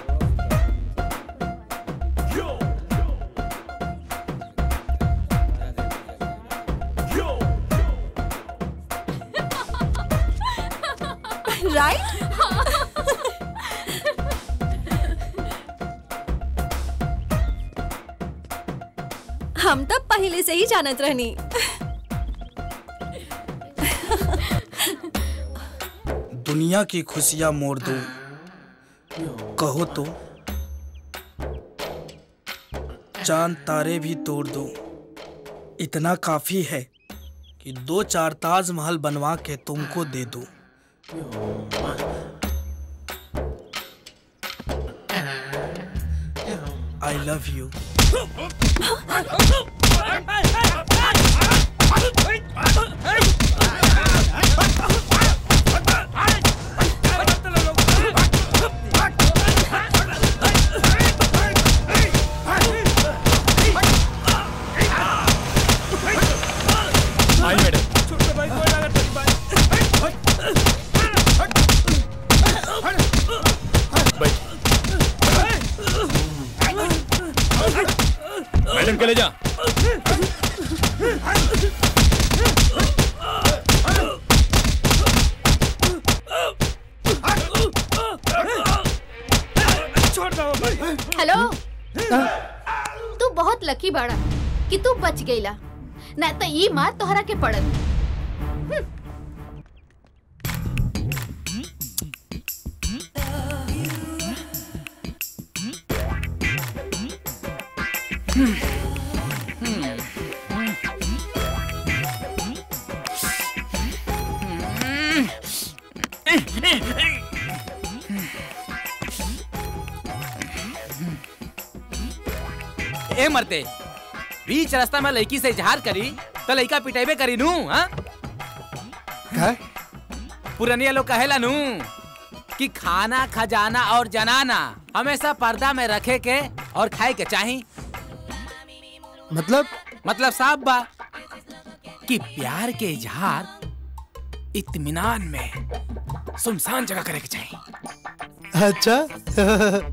राइट हम तो पहले से ही जानत रहनी दुनिया की खुशियां मोड़ दो कहो तो चांद तारे भी तोड़ दो इतना काफी है कि दो चार ताजमहल बनवा के तुमको दे दो I love you I madam madam के ले जा हेलो तू बहुत लकी बाड़ा कि तू बच गईला ना तो ई मार तोहरा के पड़त ए मरते बीच रास्ता में लड़की से इजहार करी तो लड़का पिटेबे करी नू हाँ पुरनिया लोग कहेला नू कि खाना खजाना और जनाना हमेशा पर्दा में रखे के और खाए के चाही मतलब मतलब साफ बा कि प्यार के इजहार इत्मीनान में सुनसान जगह करे के चाहिए अच्छा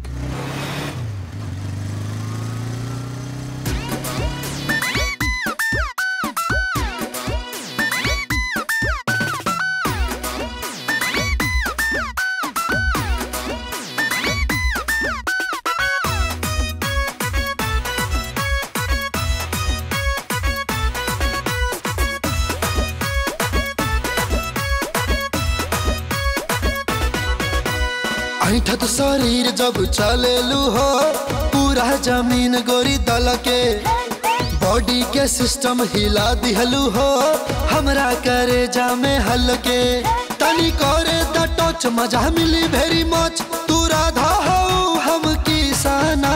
ऐठत शरीर जब चलेलू हो पूरा जमीन गोरी दल के बॉडी के सिस्टम हिला दिहलू हो हमरा करे जामे हल्के तनी करे द टच मजा मिली भेरी मच तू राधा हो हम किसाना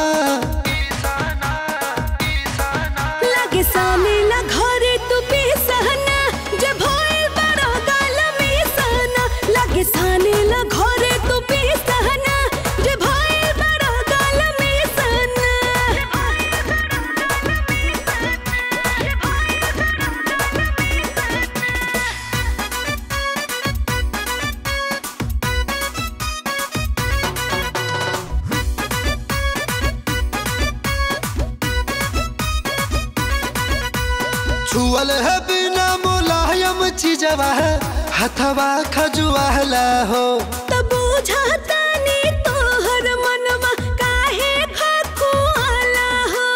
लगे साले ला घरे तू बेसहना जब होए बड़ा गाल में सहना लगे साले ला घरे तू बेसहना जब होए बड़ा गाल में सहना छुअल है बिना मुलायम चीजवा है हथवा खजुआला हो तब बुझाता नी तोहर मनवा काहे खकुआला हो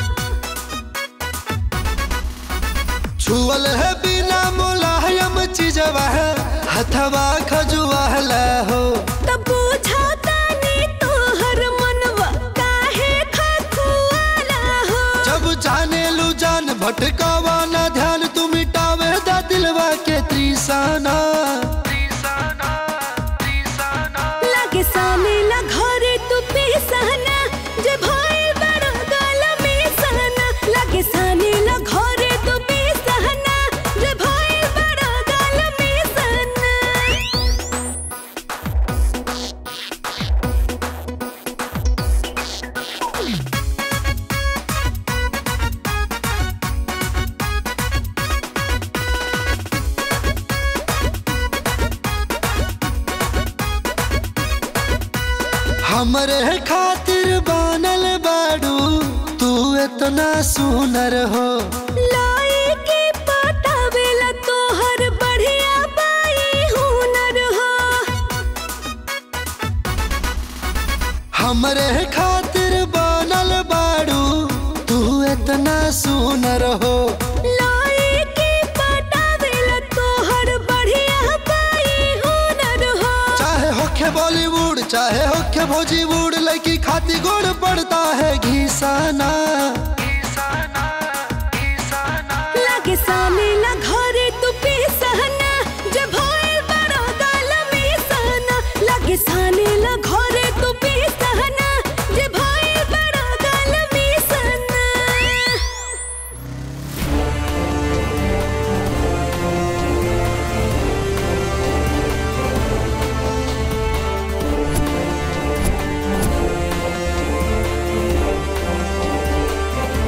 छुअल है बिना मुलायम चीजवा है हथवा खजुआला हो तब बुझाता नी तोहर मनवा काहे खकुआला हो जब जाने लू जान भटकावा ना ध्यान तू मिटावे दा दिलवा के त्रिसाना लगे साले ला घरे तू बेसहना जब होए बड़ा गाल में सहना लगे साले ला घरे तू बेसहना जब होए बड़ा गाल में सहना हमरे खातिर बनल बाड़ू तू इतना सुनर हो लाई के पटावेला तोहर बढ़िया बाई हुनर हो हमरे खातिर बनल बाड़ू तू इतना सुनर हो लाई के पटावेला तोहर बढ़िया बाई हुनर हो चाहे होखे बॉलीवुड चाहे होखे भोजीवुड लड़की खाती गोड़ पड़ता है घीसाना लगे साले ला घरे तू बेसहना जब होए बड़ा गाल में सहना लगे साले ला घरे तू बेसहना जब होए बड़ा गाल में सहना हाँ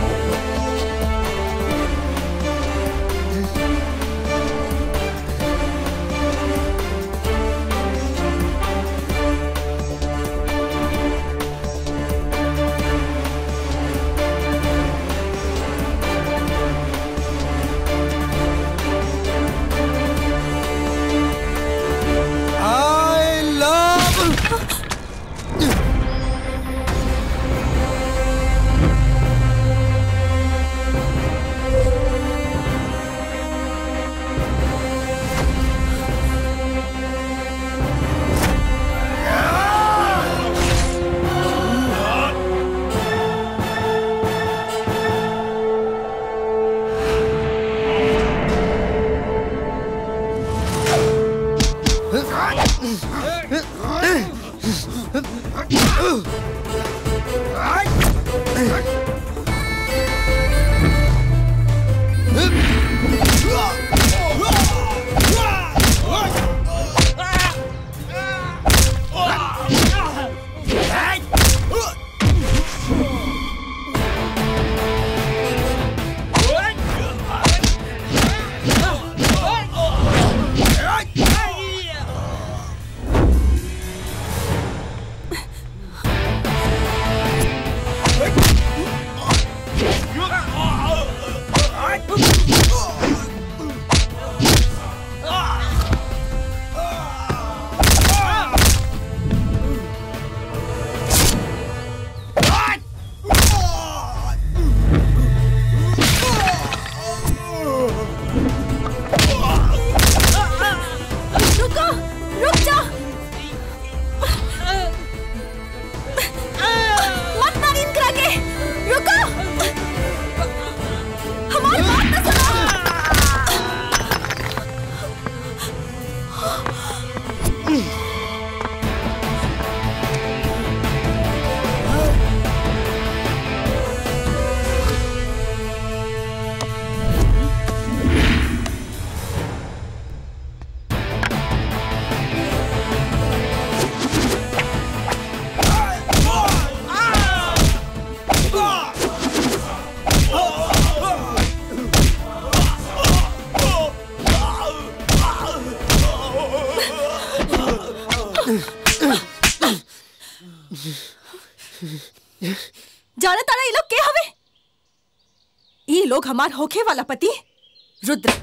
ई लोग हमार होखे वाला पति रुद्र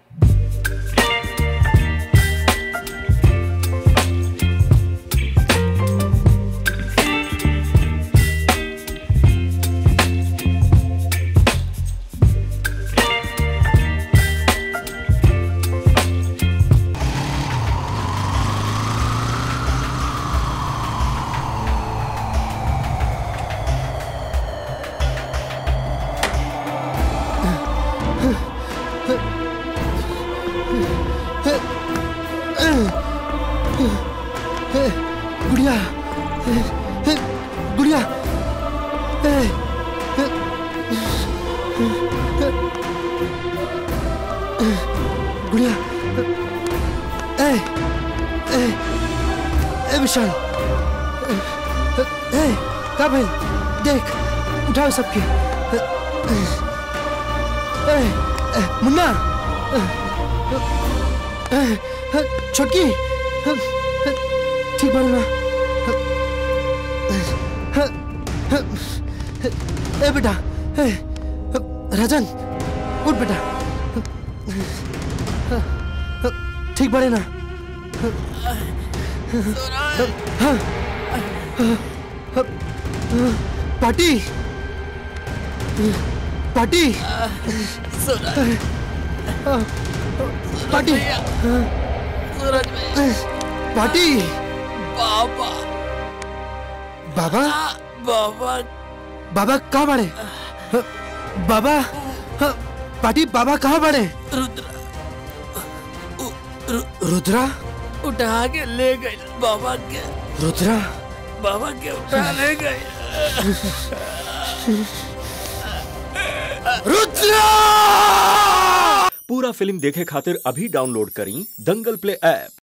गुड़िया गुड़िया गुड़िया ए ए ए विशाल ए का भाई देख उठाओ सबके ए ए मुन्ना ए छोटकी ठीक बाड़ू ना ए बेटा ए राजन उठ बेटा ठीक बाड़े ना हाँ पार्टी पार्टी पार्टी पार्टी बाबा बाबा बाबा बाबा कहाँ बड़े बाबा पार्टी बाबा कहाँ बड़े रुद्र रुद्रा उठा के ले गए बाबा के रुद्रा बाबा के उठा ले गए रुद्रा पूरा फिल्म देखे खातिर अभी डाउनलोड करी दंगल प्ले ऐप